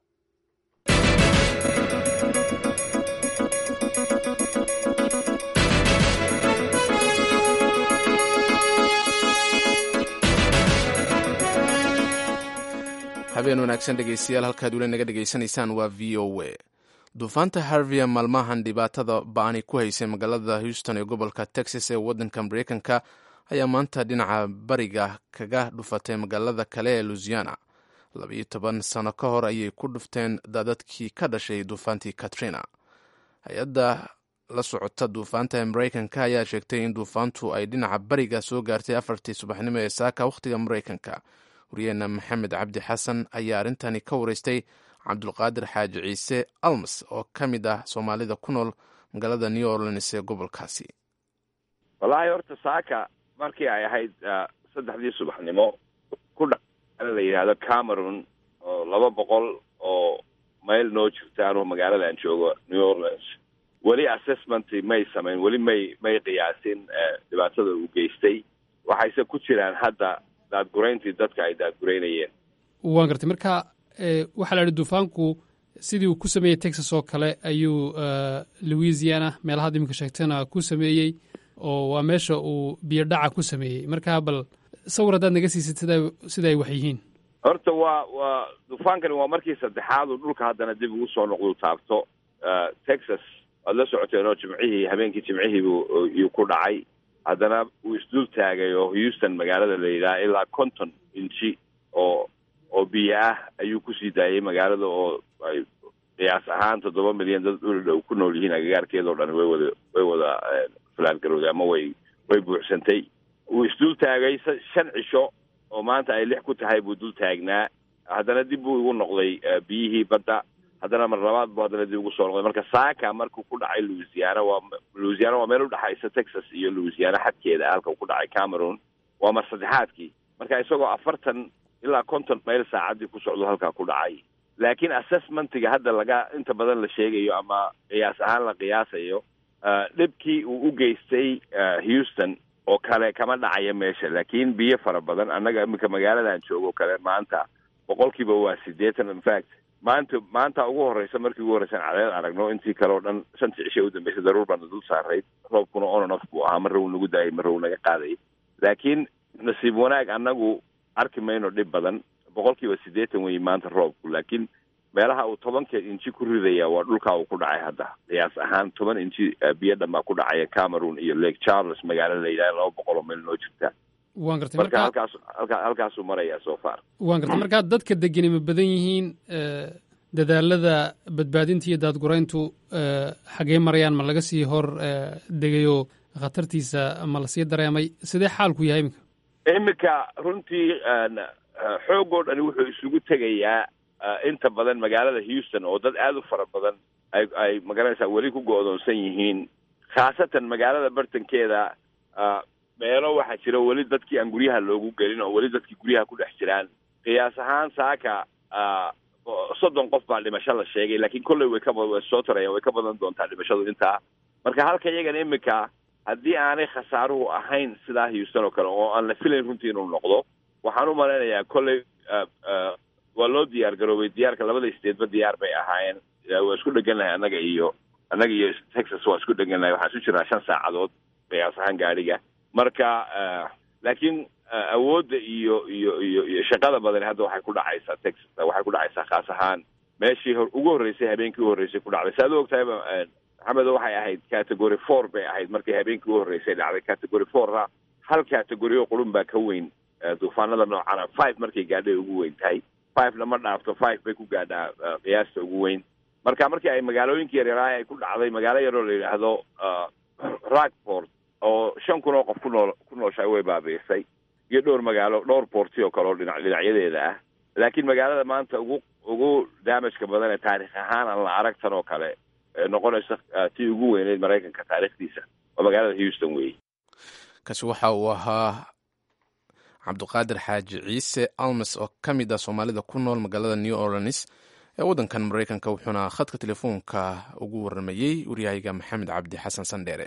habeen wanaagsan dhegeystayaal halkaad weli naga dhegaysanaysaan waa v o a duufaanta harvia maalmahan dhibaatada ba-ani ku haysay magaalada houston ee gobolka texas ee waddanka mareykanka ayaa maanta dhinaca bariga kaga dhufatay magaalada kale ee louisiana labaiyo toban sano ka hor ayay ku dhufteen daadadkii ka dhashay duufaantii katrina hay-adda la socota duufaanta ee mareykanka ayaa sheegtay in duufaantu ay dhinaca bariga soo gaartay afartii subaxnimo ee saaka wakhtiga mareykanka waryaheena maxamed cabdi xasan ayaa arrintani ka wareystay cabdulqaadir xaaji ciise almas oo ka mid ah soomaalida ku nool magaalada new orleans ee gobolkaasi wallaahi horta saaka markii ay ahayd saddexdii subaxnimo ku dha la yidhaahdo cameron oo laba boqol oo mayl noo jirta anuu magaaladan joogo new orleans weli assessment may samayn weli may may qiyaasin dhibaatada uu geystay waxayse ku jiraan hadda daadgurayntii dadka ay daadguraynayeen waan gartay marka waxaa la idhi duufaanku sidii uu ku sameeyey texas oo kale ayuu louisiana meelahaad iminka sheegtana ku sameeyey oo waa meesha uu biyo dhaca ku sameeyey marka bal sawir haddaad naga siisid sida sida ay wax yihiin horta waa waa duufaankani waa markii saddexaad uu dhulka haddana dib ugu soo noqdu taabto texas waad la socoteen oo jimcihii habeenkii jimcihii buu iyuu ku dhacay haddana uu isdul taagay oo houston magaalada la yidhaha ilaa konton inji oo oo biyo ah ayuu kusii daayay magaalada oo ay qiyaas ahaan toddoba milyan dad udhow ku nool yihiin agagaarkeedao dhan way wada way wada falaangarowday ama way way buuxsantay uu isdul taagay shan cisho oo maanta ay lix ku tahay buu dul taagnaa haddana dib buu igu noqday biyihii badda haddana mar labaad buu haddana dib ugu soo noqday marka saaka markuu ku dhacay louisiana waa louisiana waa meel udhexaysa texas iyo louisiana xadkeeda halka uu ku dhacay cameroon waa mar saddexaadkii marka isagoo afartan ilaa konton mayl saacaddii ku socdo halkaa ku dhacay laakiin assessmentiga hadda laga inta badan la sheegayo ama qiyaas ahaan la qiyaasayo dhibkii uu u geystay houston oo kale kama dhacaya meesha laakiin biyo fara badan annaga iminka magaaladan joogo kale maanta boqolkiiba waa siddeetan infact maanta maanta ugu horreysa markii ugu horreysan cadeed aragno intii kale oo dhan shantii cishe u dambeysay daruur baana dul saarayd roobkuna ononof buu ahaa marra uu nagu daayay marra uu naga qaaday laakiin nasiib wanaag annagu arki mayno dhib badan boqolkiiba siddeetan weeye maanta roobku laakiin meelaha uu tobankeed inji ku ridaya waa dhulkaa uu ku dhacay hadda qiyaas ahaan toban inji biyo dhanbaa ku dhacaya cameroon iyo lake charles magaalo la yidhaha laba boqol oo meel noo jirta waan gartay marka marka halkaas halka halkaasuu marayaa so far waan gartay markaa dadka degeni ma badan yihiin dadaalada badbaadinta iyo daadgurayntu xagee marayaan ma laga sii hor degayoo khatartiisa ma lasii dareemay sidee xaalku yahay iminka iminka runtii xoogoo dhani wuxuu isugu tegayaa inta badan magaalada houston oo dad aada u fara badan ay ay magaranaysaa weli ku go-doonsan yihiin khaasatan magaalada bartankeeda meelo waxaa jira weli dadkii aan guryaha loogu gelin oo weli dadkii guryaha ku dhex jiraan qiyaas ahaan saaka soddon qof baa dhimasho la sheegay laakiin kolley way ka way soo tarayaan way ka badan doontaa dhimashadu intaa marka halka iyagan iminka haddii aanay khasaaruhu ahayn sidaa houston oo kale oo aan la filayn runtii inuu noqdo waxaan u malaynayaa kolley waa loo diyaar garoobay diyaarka labada stateba diyaar bay ahaayeen waa isku dhegannahay annaga iyo annaga iyo texas waa isku dhegannahay waxaan isu jirnaa shan saacadood qiyaas ahaan gaadhiga marka laakiin awoodda iyo iyo iyo iyo shaqada badani hadda waxay ku dhacaysaa texas waxay ku dhacaysaa khaas ahaan meeshii hor ugu horreysay habeenkii u horreysay ku dhacday si aad u ogtahayba maxamedo waxay ahayd category four bay ahayd markii habeenkii u horreysay dhacday category fourna hal category oo qurun baa ka weyn duufaanada noocana five markay gaadhay ugu weyn tahay fivena ma dhaafto five bay ku gaadhaa qiyaasta ugu weyn marka markii ay magaalooyinkii yaryaraha ay ku dhacday magaalo yaroo la yidhaahdo rockport oo shan kun oo qof ku nool ku nooshahay way baabiisay iyo dhowr magaalo dhowr boorti oo kale oo dhinac dhinacyadeeda ah laakiin magaalada maanta ugu ugu damageka badan ee taarikh ahaan aan la arag tan oo kale noqonaysa tii ugu weyneyd maraykanka taarikhdiisa waa magaalada houston weeye kaasi waxa uu ahaa cabdiqaadir xaaji ciise almes oo ka mid ah soomaalida ku nool magaalada new orleans ee waddankan maraykanka wuxuuna khadka telefoonka ugu waramayey waryahayga maxamed cabdi xasan sandheere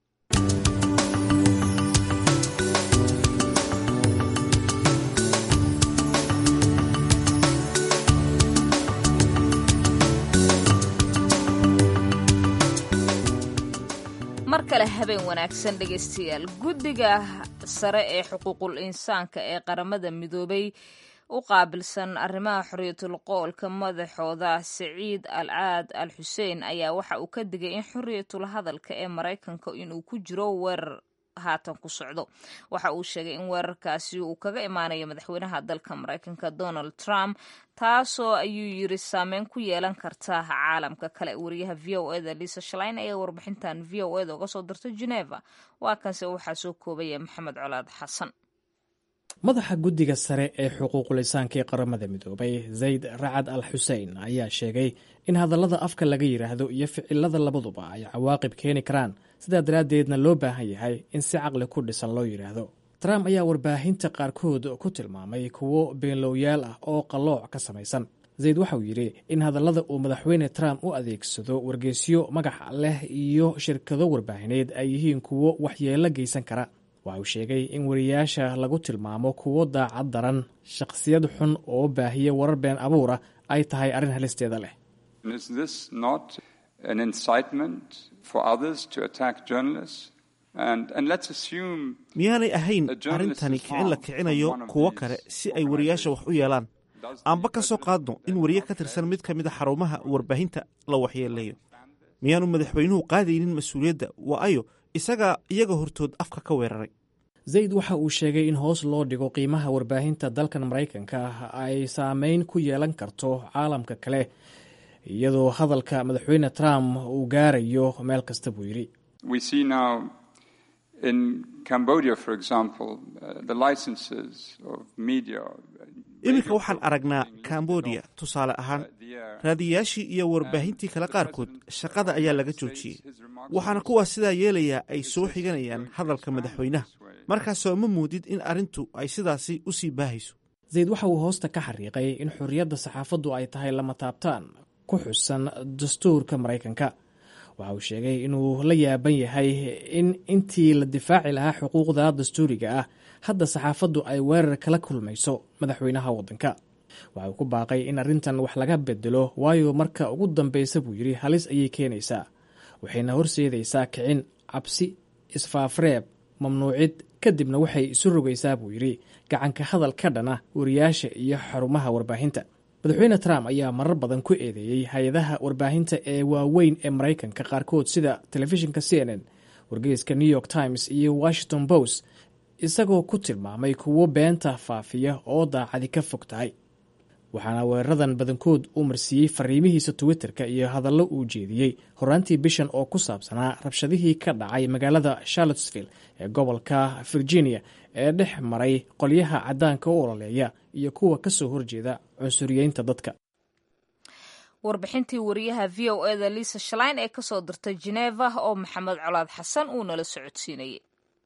mar kale habeen wanaagsan dhegaystayaal guddiga sare ee xuquuqul insaanka ee qaramada midoobay u qaabilsan arrimaha xorriyatul qoolka madaxooda siciid al caad al xuseen ayaa waxa uu ka digay in xorriyatul hadalka ee maraykanka inuu ku jiro weerar haatan ku socdo waxa uu sheegay in weerarkaasi uu kaga imaanayo madaxweynaha dalka maraykanka donald trump taasoo ayuu yiri saameyn ku yeelan karta caalamka kale wariyaha v o eda lisa shalayn ayaa warbixintan v o eda uga soo dirtay geneva waa kanse waxaa soo koobaya maxamed colaad xasan madaxa guddiga sare ee xuquuqulisaanka ee qaramada midoobay zayd racad al xusein ayaa sheegay in hadallada afka laga yidhaahdo iyo ficilada labaduba ay cawaaqib keeni karaan sidaa daraaddeedna loo baahan yahay in si caqli ku dhisan loo yidhaahdo trump ayaa warbaahinta qaarkood ku tilmaamay kuwo beenlowyaal ah oo qallooc ka samaysan zayd waxauu yidhi in hadallada uu madaxweyne trump u adeegsado wargeysyo magac leh iyo shirkado warbaahineed ay yihiin kuwo waxyeello geysan kara waxa uu sheegay in wariyaasha lagu tilmaamo kuwo daacad daran shakhsiyad xun oo baahiya warar been abuura ay tahay arrin halisteeda leh miyaanay ahayn arrintani kicin la kicinayo kuwo kale si ay wariyaasha wax u yeelaan aanba ka soo qaadno in wariye ka tirsan mid ka mida xarumaha warbaahinta la waxyeeleeyo miyaanu madaxweynuhu qaadaynin mas-uuliyadda waa ayo isagaa iyaga hortood afka ka weeraray zayd waxa uu sheegay in hoos loo dhigo qiimaha warbaahinta dalkan maraykanka ah ay saameyn ku yeelan karto caalamka kale iyadoo hadalka madaxweyne trump uu gaarayo meel kasta buu yidhi In Cambodia, for example, uh, the licenses of media. iminka waxaan aragnaa cambodia tusaale ahaan raadiyayaashii iyo warbaahintii kale qaarkood shaqada ayaa laga joojiyey waxaana kuwaas sidaa yeelayaa ay soo xiganayaan hadalka madaxweynaha markaasoo ma muudid in arrintu ay sidaasi u sii baahayso zayd waxa uu hoosta ka xariiqay in xorriyadda saxaafaddu ay tahay lama taabtaan ku xusan dastuurka maraykanka waxa uu sheegay inuu la yaaban yahay in intii la difaaci lahaa xuquuqda dastuuriga ah hadda saxaafaddu ay weerar kala kulmayso madaxweynaha waddanka waxa uu ku baaqay in arrintan wax laga bedelo waayo marka ugu dambaysa buu yidhi halis ayay keenaysaa waxayna horseedaysaa kicin cabsi isfaafreeb mamnuucid kadibna waxay isu rogaysaa buu yidhi gacanka hadal ka dhana wariyaasha iyo xarumaha warbaahinta madaxweyne trump ayaa marar badan ku eedeeyey hay-adaha warbaahinta ee waaweyn ee maraykanka qaarkood sida telefishinka c n n wargeyska new york times iyo washington post isagoo ku tilmaamay kuwo beenta faafiya oo daacadi ka fog tahay waxaana weeraradan badankood uu marsiiyey fariimihiisa twitterka iyo hadallo uu jeediyey horaantii bishan oo ku saabsanaa rabshadihii ka dhacay magaalada charlottesville ee gobolka virginia ee dhex maray qolyaha caddaanka u ololeeya iyo kuwa ka soo horjeeda cunsuriyeynta dadka warbixintii wariyaha v o eda lisa shalain ee kasoo dirtay geneva oo maxamed colaad xasan uu nala socodsiinayay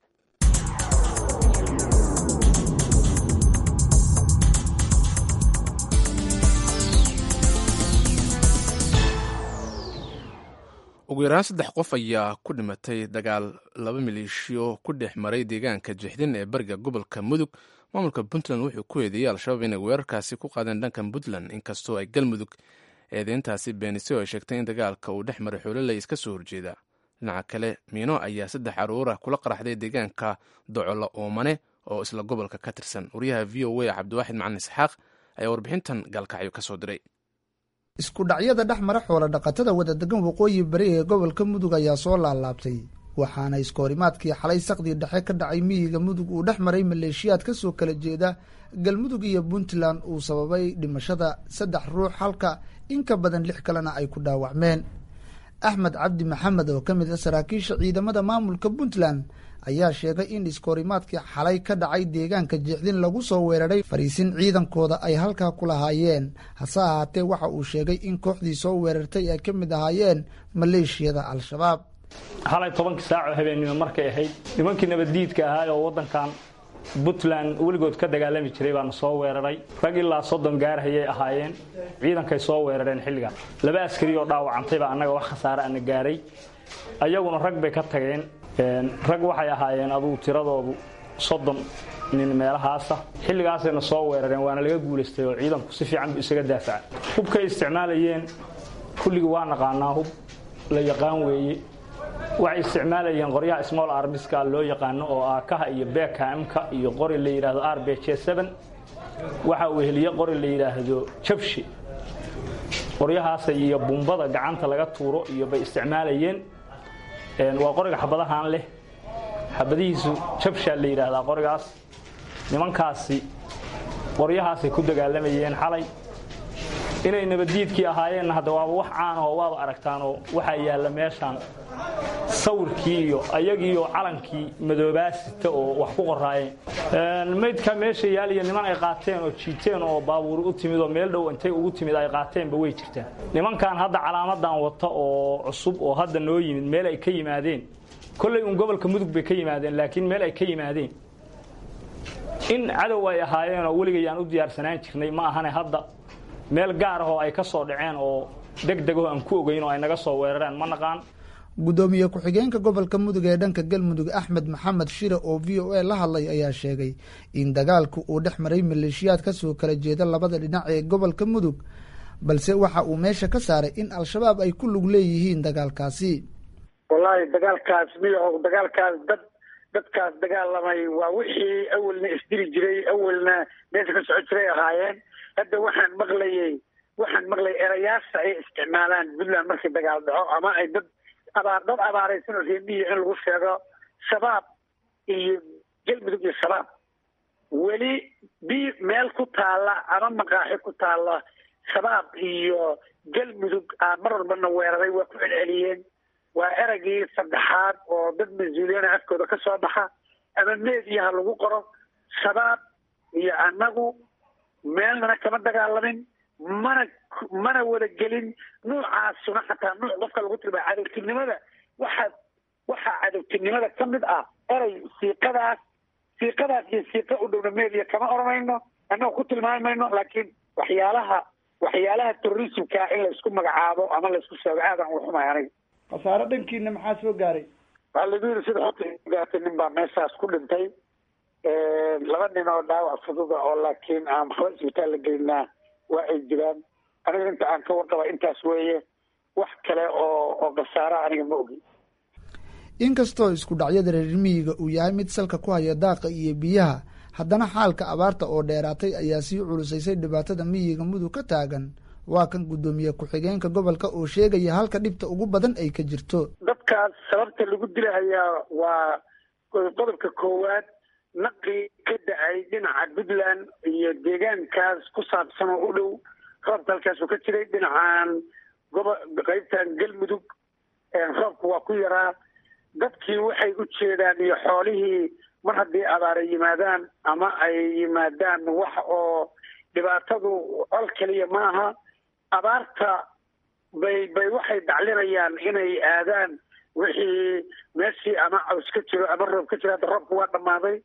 ugu yaraan saddex qof ayaa ku dhimatay dagaal laba maleeshiyo ku dhex maray deegaanka jixdin ee bariga gobolka mudug maamulka puntland wuxuu ku eedeeyey al-shabaab inay weerarkaasi ku qaadeen dhanka puntland inkastoo ay galmudug eedeyntaasi beenisay oo ay sheegtay in dagaalka uu dhex maray xoololey iska soo horjeeda dhinaca kale miino ayaa saddex caruura kula qaraxday deegaanka docolo oomane oo isla gobolka ka tirsan wariyaha v o a cabdiwaaxid macalin isxaaq ayaa warbixintan gaalkacyo ka soo diray isku dhacyada dhex mara xoola dhaqatada wadadegan waqooyi bari ee gobolka mudug ayaa soo laalaabtay waxaana iskoorimaadkii xalay saqdii dhexe ka dhacay miyiga mudug uu dhex maray maleeshiyaad ka soo kala jeeda galmudug iyo puntland uu sababay dhimashada saddex ruux halka in ka badan lix kalena ay ku dhaawacmeen axmed cabdi maxamed oo ka mid a saraakiisha ciidamada maamulka puntland ayaa sheegay in iskoorimaadkii xalay ka dhacay deegaanka jeexdin lagu soo weeraray fariisin ciidankooda ay halkaa ku lahaayeen hase ahaatee waxa uu sheegay in kooxdii soo weerartay ay ka mid ahaayeen maleeshiyada al-shabaab halay tobankii saacoo habeennimo markay ahayd nimankii nabaddiidka ahaa oo waddankan puntland weligood ka dagaalami jiray baana soo weeraray rag ilaa soddon gaarhayay ahaayeen ciidankay soo weerareen xilligaas laba askari oo dhaawacantayba annaga wax khasaare ana gaaray ayaguna rag bay ka tageen rag waxay ahaayeen adugu tiradoodu soddon nin meelahaasa xilligaasayna soo weerareen waana laga guulaystay oo ciidanku si fiican bu isaga daafaca hubkay isticmaalayeen kulligii waa naqaanaa hub la yaqaan weeye waxay isticmaalayeen qoryaha small armiska loo yaqaano oo aakaha iyo bekamka iyo qori la yidhaahdo r b j waxa uu heliye qori la yidhaahdo jabshi qoryahaasa iyo bumbada gacanta laga tuuro iyo bay isticmaalayeen waa qoriga xabadahaan leh xabadihiisu jabshaa la yidhaahdaa qorigaas nimankaasi qoryahaasay ku dagaalamayeen xalay inay nabaddiidkii ahaayeenna hadda waaba wax caanahoo waaba aragtaanoo waxaa yaalla meeshaan sawirkii iyo ayagiiyo calankii madoobaasita oo wax ku qoraayeen maydka meesha yaaliya niman ay qaateen oo jiiteen oo baabuuri u timid oo meel dhow intay ugu timid ay qaateenba way jirtaan nimankan hadda calaamadan wata oo cusub oo hadda noo yimid meel ay ka yimaadeen kollay uun gobolka mudug bay ka yimaadeen laakiin meel ay ka yimaadeen in cadow ay ahaayeen oo weligayaan u diyaarsanaan jirnay ma ahane hadda meel gaar ah oo ay ka soo dhaceen oo deg degaho aan ku ogeyn oo ay naga soo weerareen ma naqaan guddoomiye ku-xigeenka gobolka mudug ee dhanka galmudug axmed maxamed shire oo v o a la hadlay ayaa sheegay in dagaalku uu dhex maray maleeshiyaad ka soo kala jeeda labada dhinac ee gobolka mudug balse waxa uu meesha ka saaray in al-shabaab ay ku lug leeyihiin dagaalkaasi wallaahi dagaalkaas miyaho dagaalkaas dad dadkaas dagaalamay waa wixii awelna isdili jiray awelna meesha ka socon jiray ahaayeen hadda waxaan maqlayay waxaan maqlayay erayaasha ay isticmaalaan puntland markii dagaal dhaco ama ay dad abaar dad abaaraysan oo reemiya in lagu sheego shabaab iyo galmudug iyo shabaab weli bi meel ku taalla ama maqaaxi ku taalla shabaab iyo galmudug aa mar walbana weeraray waa ku celceliyeen waa eraygii saddexaad oo dad mas-uuliyana afkooda ka soo baxa ama meediyaha lagu qoro shabaab iyo annagu meelnana kama dagaalamin mana mana wada gelin nuucaasuna xataa nuuc qofka lagu tilmaamo cadowtinimada waxaa waxaa cadowtinimada ka mid ah erey siiqadaas siiqadaas iyo siiqa u dhowna media kama oranayno annaga ku tilmaami mayno laakiin waxyaalaha waxyaalaha terrorismka in laysku magacaabo ama laysku sheego aadan uga xumay aniga khasaare dhankiina maxaa soo gaaray waxaa lagu yidhi sida xogta gaartay nin baa meeshaas ku dhintay laba nin oo dhaawac fududa oo laakiin aan waxba isbitaal la gelinaa waa ay jiraan aniga inta aan ka warqaba intaas weeye wax kale oo oo khasaara aniga ma ogi inkastoo isku dhacyada reer miyiga uu yahay mid salka ku haya daaqa iyo biyaha haddana xaalka abaarta oo dheeraatay ayaa sii culusaysay dhibaatada miyiga mudug ka taagan waa kan guddoomiye ku-xigeenka gobolka oo sheegaya halka dhibta ugu badan ay ka jirto dadkaas sababta lagu dilahayaa waa qodobka koowaad naqi ka da-ay dhinaca puntland iyo deegaankaas ku saabsan oo u dhow roobka halkaasuu ka jiray dhinacan gobo qaybtan galmudug roobka waa ku yaraa dadkii waxay u jeedaan iyo xoolihii mar haddii abaara yimaadaan ama ay yimaadaan wax oo dhibaatadu col keliya maaha abaarta bay bay waxay daclinayaan inay aadaan wixii meeshii ama caws ka jiro ama roob ka jiro hadda roobka waa dhammaaday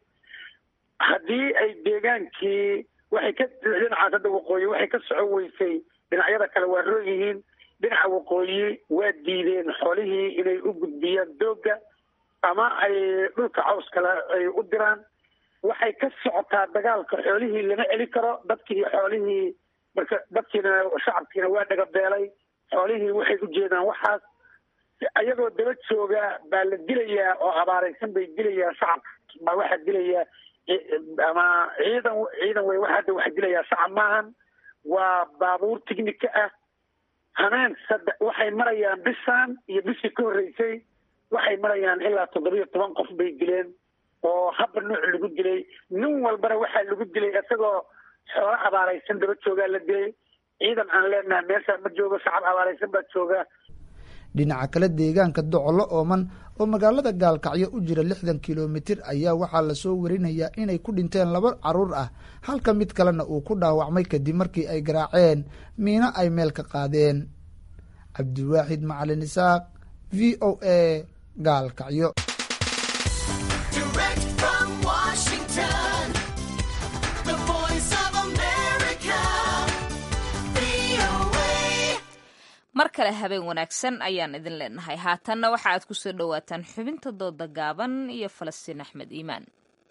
haddii ay deegaankii waxay ka dhinacaas hadda waqooyi waxay ka socon weysay dhinacyada kale waa roon yihiin dhinaca waqooyi waa diideen xoolihii inay u gudbiyaan doogga ama ay dhulka caws kale ay u diraan waxay ka socotaa dagaalka xoolihii lama celi karo dadkii xoolihii marka dadkiina shacabkiina waa dhagabeelay xoolihii waxay u jeedaan waxaas ayagoo daba jooga baa la dilayaa oo abaaraysan bay dilayaa shacabka baa waxaa dilayaa ama ciidan ciidan wey waxa hadda waxa dilayaa shacab maahan waa baabuur tignika ah hameen saddex waxay marayaan bishaan iyo bishii ka horreysay waxay marayaan ilaa toddobiyo toban qof bay dileen oo habba nuuc lagu dilay nin walbana waxaa lagu dilay isagoo xoolo abaaraysan daba joogaa la dilay ciidan aan leenaha meeshaa ma joogo shacab abaaraysan baa jooga dhinaca kale deegaanka docolo ooman oo magaalada gaalkacyo u jira lixdan kilomitir ayaa waxaa lasoo warinayaa inay ku dhinteen laba caruur ah halka mid kalena uu ku dhaawacmay kadib markii ay garaaceen miino ay meel ka qaadeen cabdiwaaxid macalin isaaq v o a gaalkacyo mar kale habeen wanaagsan ayaan idin leenahay haatanna waxa aad ku soo dhowaataan xubinta dooda gaaban iyo falastiin axmed iimaan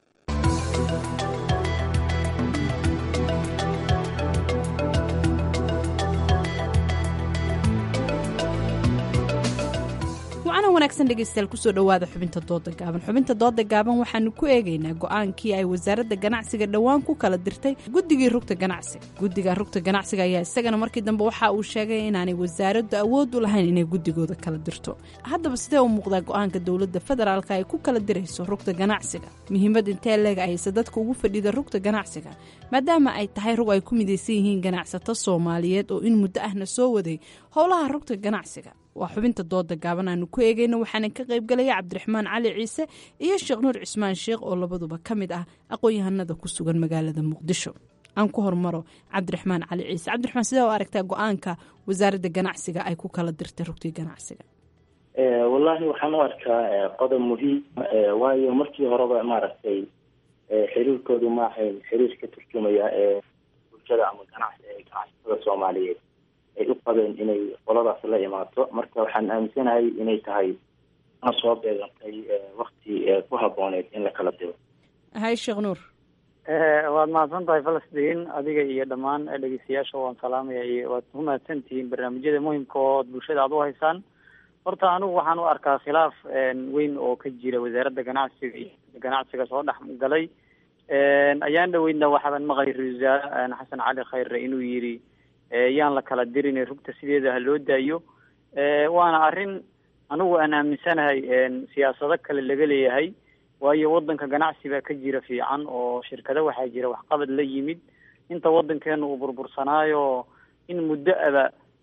wacana wanaagsan dhegeystayaal kusoo dhowaada xubinta dooda gaaban xubinta dooda gaaban waxaanu ku eegaynaa go-aankii ay wasaaradda ganacsiga dhowaan ku kala dirtay guddigii rugta ganacsiga guddiga rugta ganacsiga ayaa isagana markii dambe waxa uu sheegay inaanay wasaaraddu awood u lahayn inay guddigooda kala dirto haddaba sidee u muuqdaa go-aanka dowladda federaalka ay ku kala dirayso rugta ganacsiga muhiimad intee leeg ayse dadka ugu fadhida rugta ganacsiga maadaama ay tahay rug ay ku midaysan yihiin ganacsato soomaaliyeed oo in muddo ahna soo waday howlaha rugta ganacsiga waa xubinta dooda gaaban aanu ku eegayna waxaana ka qaybgalaya cabdiraxmaan cali ciise iyo sheekh nuur cismaan sheekh oo labaduba ka mid ah aqoon-yahanada ku sugan magaalada muqdisho aan ku hormaro cabdiraxmaan cali ciise cabdiraxmaan sidee u aragtaa go-aanka wasaaradda ganacsiga ay ku kala dirtay rugtii ganacsiga wallaahi waxaan u arkaa qodob muhiim waayo markii horeba maaragtay xiriirkoodu ma ahayn xiriir ka turjumaya ee bulshada ama ganacsi ganacsatada soomaaliyeed ay u qabeen inay qoladaas la imaato marka waxaan aaminsanahay inay tahay ana soo beegantay wakti ku habooneed in la kala diro hay sheekh nuur waad mahadsan tahay falastiin adiga iyo dhammaan dhegeystayaasha waan salaamaya iyo waad ku mahadsantihiin barnaamijyada muhimka oo bulshada aad u haysaan horta anigu waxaan u arkaa khilaaf weyn oo ka jira wasaaradda ganacsiga iyo ganacsiga soo dhex galay ayaan dhaweydna waxaaban maqlay ra-isul wasaare xasan cali khayre inuu yidhi yaan la kala dirin rugta sideeda ha loo daayo waana arrin anigu aan aaminsanahay siyaasado kale laga leeyahay waayo wadanka ganacsi baa ka jira fiican oo shirkado waxaa jira waxqabad la yimid inta wadankeena uu burbursanaayo in muddo aba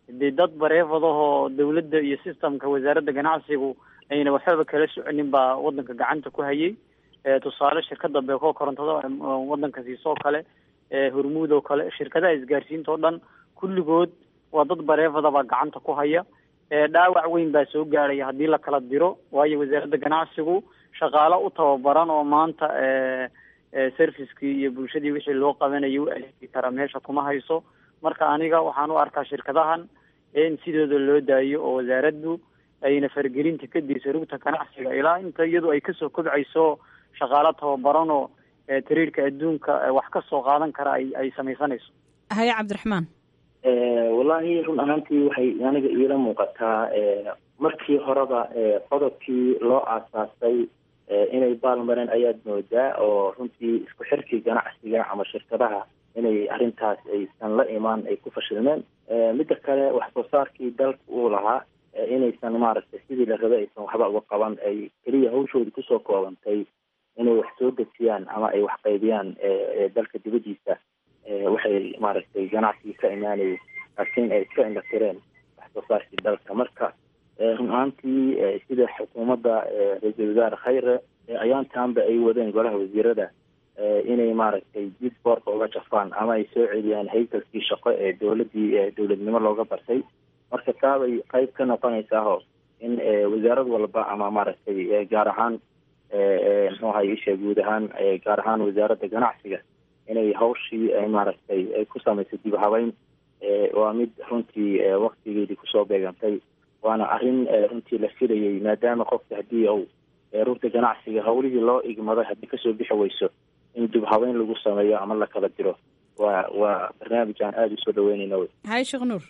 dee dad bareefadahoo dawladda iyo systemka wasaaradda ganacsigu ayna waxbaba kala soconin baa wadanka gacanta ku hayay tusaale shirkada beeko korontada wadanka siisoo kale hormuud oo kale shirkadaha isgaarsiinta oo dhan kulligood waa dad bareefada baa gacanta ku haya dhaawac weyn baa soo gaaraya haddii la kala diro waayo wasaaradda ganacsigu shaqaalo u tababaran oo maanta servicekii iyo bulshadii wixii loo qabanayay u adeegi kara meesha kuma hayso marka aniga waxaan u arkaa shirkadahan in sidooda loo daayo oo wasaaraddu ayna faragelinta ka dayso rugta ganacsiga ilaa inta iyadu ay kasoo kobcayso shaqaalo tababaran oo tariirka adduunka wax ka soo qaadan kara ay ay samaysanayso haye cabdiraxmaan wallahi run ahaantii waxay aniga iila muuqataa markii horeba qodobkii loo aasaasay inay baalmareen ayaad moodaa oo runtii isku xirkii ganacsiga ama shirkadaha inay arrintaas aysan la imaan ay ku fashilmeen midda kale wax soo saarkii dalka uu lahaa inaysan maaragtay sidii la rabay aysan waxba uga qaban ay keliya hawshoodi kusoo koobantay inay wax soo dejiyaan ama ay wax qaybiyaan dalka dibadiisa waxay maaragtay ganacsigii ka imaanayay laakiin ay iska indhatireen wax soo saarkii dalka marka run ahaantii sida xukuumadda ra-iisul wasaare khayre ayaantaanba ay wadeen golaha wasiirada inay maaragtay dib boorka uga jafaan ama ay soo celiyaan haykalkii shaqo ee dowladii dowladnimo looga bartay marka taabay qayb ka noqonaysaao in wasaarad walba ama maaragtay gaar ahaan muxuu ahay isha guud ahaan gaar ahaan wasaaradda ganacsiga inay hawshii ay maaragtay ay ku samayso dib habeyn waa mid runtii waktigeedii kusoo beegantay waana arrin runtii la filayay maadaama qofka haddii uu rugta ganacsiga hawlihii loo igmaday haddii kasoo bixi weyso in dib habeyn lagu sameeyo ama la kala diro waa waa barnaamij aan aada usoo dhaweynayna wey haye sheekh nuur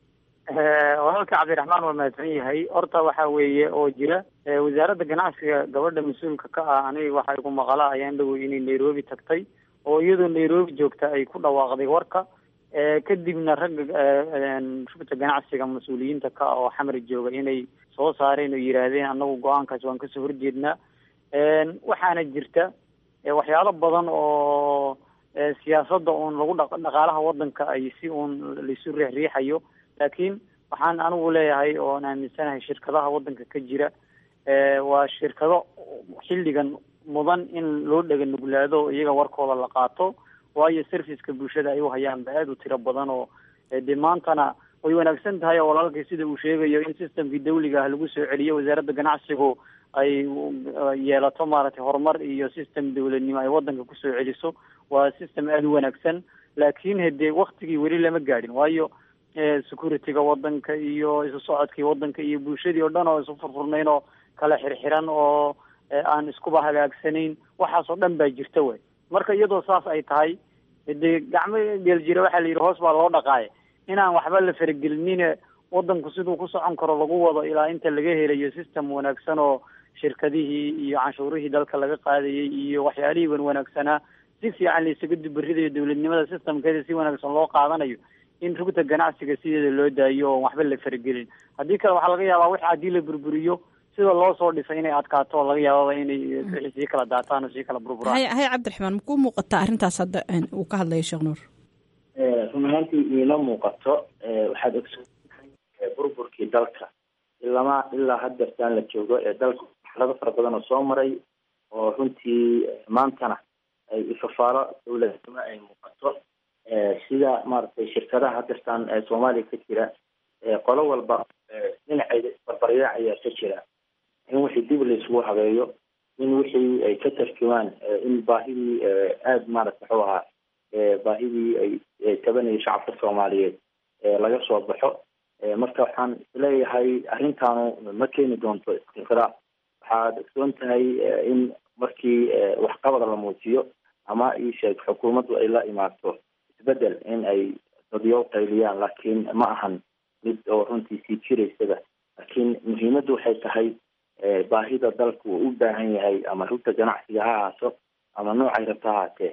walaalka cabdiraxmaan waa mahadsan yahay horta waxa weeye oo jira wasaaradda ganacsiga gabadha mas-uulka ka ah aniga waxa igu maqala ayaan dhawey inay nairobi tagtay oo iyadoo nairobi joogta ay ku dhawaaqday warka kadibna ragga rugta ganacsiga mas-uuliyiinta ka ah oo xamar jooga inay soo saareen oo yidhaahdeen annagu go-aankaas waan kasoo horjeednaa waxaana jirta waxyaalo badan oo siyaasadda uun lagu dha dhaqaalaha wadanka ay si uun laisu riixriixayo laakiin waxaan anigu leeyahay oon aaminsanahay shirkadaha wadanka ka jira waa shirkado xilligan mudan in loo dhega nuglaado oo iyaga warkooda la qaato waayo serviceka bulshada ay u hayaan ba aada u tiro badan oo dee maantana way wanaagsan tahay oo walaalkii sida uu sheegayo in systemkii dawliga ah lagu soo celiyo wasaaradda ganacsigu ay yeelato maaragtay horumar iyo system dawladnimo ay wadanka kusoo celiso waa system aada u wanaagsan laakiin hadee waktigii weli lama gaadhin waayo security-ga wadanka iyo isu socodkii wadanka iyo bulshadii oo dhan oo isu furfurnayn oo kala xirxiran oo aan iskuba hagaagsanayn waxaasoo dhan baa jirta wey marka iyadoo saas ay tahay dee gacmo geeljira waxaa la yidhi hoos baa loo dhaqaaya inaan waxba la faragelinine wadanku siduu ku socon karo lagu wado ilaa inta laga helayo system wanaagsan oo shirkadihii iyo canshuurihii dalka laga qaadayay iyo waxyaalihii wan wanaagsanaa si fiican laisaga dubaridayo dowladnimada systemkeeda si wanaagsan loo qaadanayo in rugta ganacsiga sideeda loo daayo oon waxba la faragelin haddii kale waxaa laga yaabaa wix haddii la burburiyo sida loo soo dhisay inay adkaato oo laga yaababa inay wixii sii kala daataan oo sii kala burburaan haye haye cabdiraxmaan makuu muuqataa arrintaas hadda uu ka hadlayo sheekh nuur run ahaantii iima muuqato waxaad ogsoontahay burburkii dalka ilama ilaa haddeertaan la joogo ee dalka marxalado fara badan oo soo maray oo runtii maantana ay ifafaalo dowladnimo ay muuqato sida maaragtay shirkadaha haddeertaan soomaaliya ka jira qolo walba dhinaceeda isbarbaryac ayaa ka jira in wixii dib laisugu habeeyo in wixii ay ka tarjumaan in baahidii aada maaragta waxuu ahaa baahidii ay tabanayay shacabka soomaaliyeed laga soo baxo marka waxaan isleeyahay arrintaanu ma keeni doonto istiqraa waxaad ogsoon tahay in markii waxqabad la muujiyo ama iisheeg xukuumaddu ay la imaato isbedel in ay dadyow qayliyaan laakiin ma ahan mid oo runtii sii jiraysaba laakiin muhiimaddu waxay tahay baahida dalku uu u baahan yahay ama rugta ganacsiga ha ahaato ama noocay rabta ha ahaatee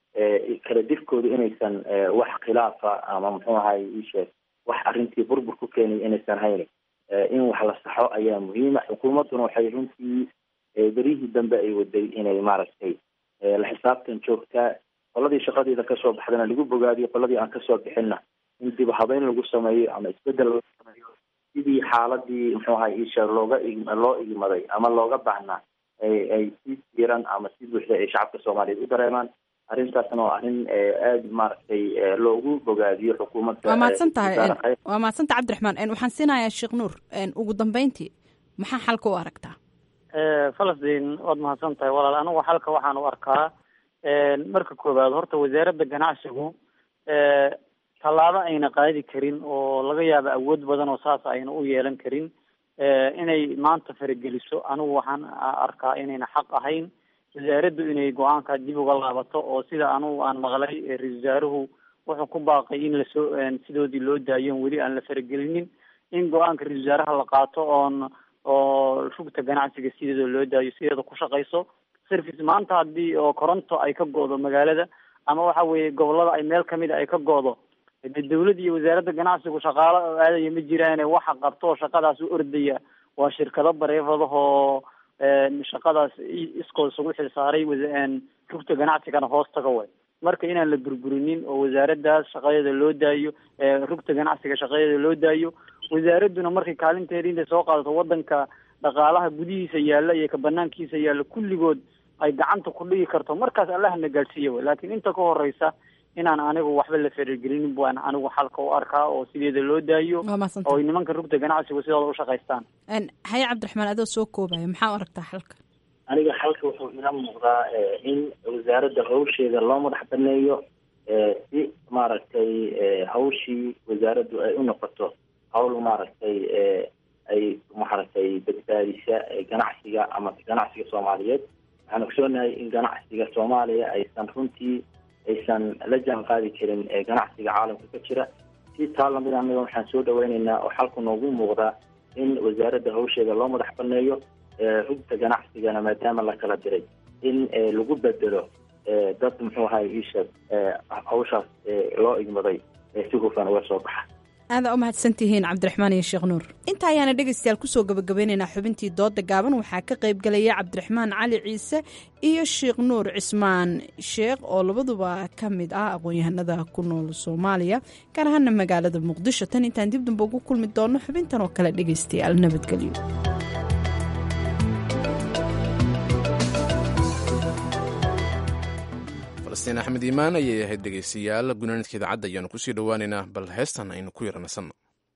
kala dirkoodu inaysan wax khilaafa ama muxuu ahay iisheeg wax arrintii burbur ku keenay inaysan haynin in wax la saxo ayaa muhiima xukuumadduna waxay runtii beryihii dambe ay waday inay maaragtay la xisaabtan joogtaa qoladii shaqadeeda kasoo baxdana lagu bogaadiyo qoladii aan kasoo bixinna in dib habeyn lagu sameeyo ama isbedel lagu sameeyo sidii xaaladii muxuu ahay isha looga loo igmaday ama looga baahnaa ay ay si diiran ama si buuxda ay shacabka soomaaliyeed u dareemaan arrintaasna waa arrin aada maaragtay loogu bogaadiyo xukuumadda waa mahadsan tahay waa mahadsan tahay cabdiraxmaan waxaan siinayaa sheekh nuur ugu dambeyntii maxaa xalka u aragtaa falastiin waad mahadsan tahay walaal anigu xalka waxaan u arkaa marka koowaad horta wasaaradda ganacsigu tallaabo ayna qaadi karin oo laga yaabo awood badan oo saas ayna u yeelan karin inay maanta farageliso anigu waxaan arkaa inayna xaq ahayn wasaaraddu inay go-aanka dib uga laabato oo sida anugu aan maqlay ra-isul wasaaruhu wuxuu ku baaqay in lasoo sidoodii loo daayo weli aan la faragelinin in go-aanka ra-isul wasaaraha la qaato oon oo rugta ganacsiga sideeda loo daayo sideeda ku shaqayso service maanta haddii oo koronto ay ka go-do magaalada ama waxa weeye gobolada ay meel kamid a ay ka go-do de dawladda iyo wasaaradda ganacsigu shaqaalo oo aadaya ma jiraane waxa qabto oo shaqadaas u ordaya waa shirkado bareefadahoo shaqadaas iskood isugu xilsaaray rugta ganacsigana hoos taga way marka inaan la burburinin oo wasaaraddaas shaqadeeda loo daayo rugta ganacsiga shaqadeeda loo daayo wasaaradduna markay kaalinteeda intay soo qaadato wadanka dhaqaalaha gudihiisa yaalla iyo ka banaankiisa yaalla kulligood ay gacanta ku dhigi karto markaas allahna gaadhsiiya way laakiin inta ka horeysa inaan anigu waxba la faragelinin baan anigu xalka u arkaa oo sideeda loo daayo oo nimanka rugta ganacsigu sidooda u shaqaystaan haye cabdiraxmaan adoo soo koobaya maxaa u aragtaa xalka aniga xalka wuxuu ila muuqdaa in wasaaradda hawsheeda loo madax baneeyo si maaragtay hawshii wasaaraddu ay u noqoto hawl maaragtay ay maaragtay badbaadisa ganacsiga ama ganacsiga soomaaliyeed waxaan ogsoonahay in ganacsiga soomaaliya aysan runtii aysan la jaan qaadi karin ganacsiga caalamka ka jira si taa lamid anaga waxaan soo dhaweyneynaa oo xalku noogu muuqdaa in wasaaradda hawsheeda loo madax baneeyo rugta ganacsigana maadaama la kala diray in lagu bedelo dad muxuu ahay isha hawshaas loo igmaday si hufan uga soo baxa aada u mahadsantihiin cabdiraxmaan iyo sheekh nuur inta ayaana dhegaystayaal kusoo gabagabeynaynaa xubintii dooda gaaban waxaa ka qayb galaya cabdiraxmaan cali ciise iyo sheekh nuur cismaan sheekh oo labaduba ka mid ah aqoon-yahanada ku nool soomaaliya gaar ahaana magaalada muqdisho tan intaan dib damba ugu kulmi doono xubintan oo kale dhegaystayaal nabadgelyo falastiin axmed iimaan ayay ahayd dhegaystayaal gunaanidka idaacadda ayaanu kusii dhowaaneynaa bal heestan aynu ku yara nasanno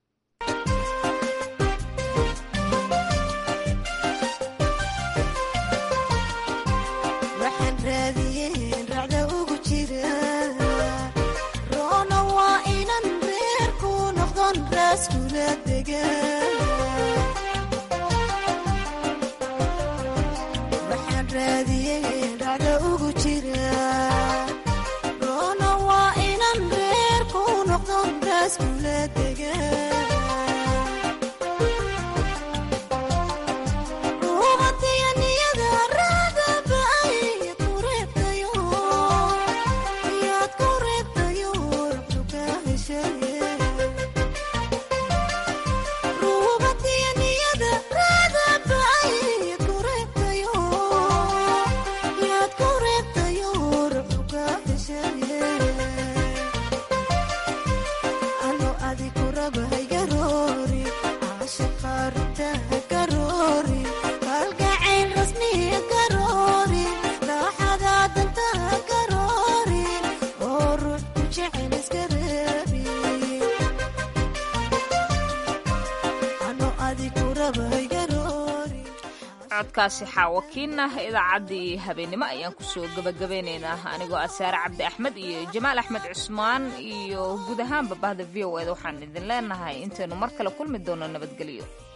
codkaasi xaawakiinah idaacaddii habeennimo ayaan kusoo gabagabeynaynaa anigoo asaare cabdi axmed iyo jamaal axmed cusmaan iyo guud ahaanba bahda v o eda waxaan idin leenahay intaynu mar kale kulmi doono nabadgelyo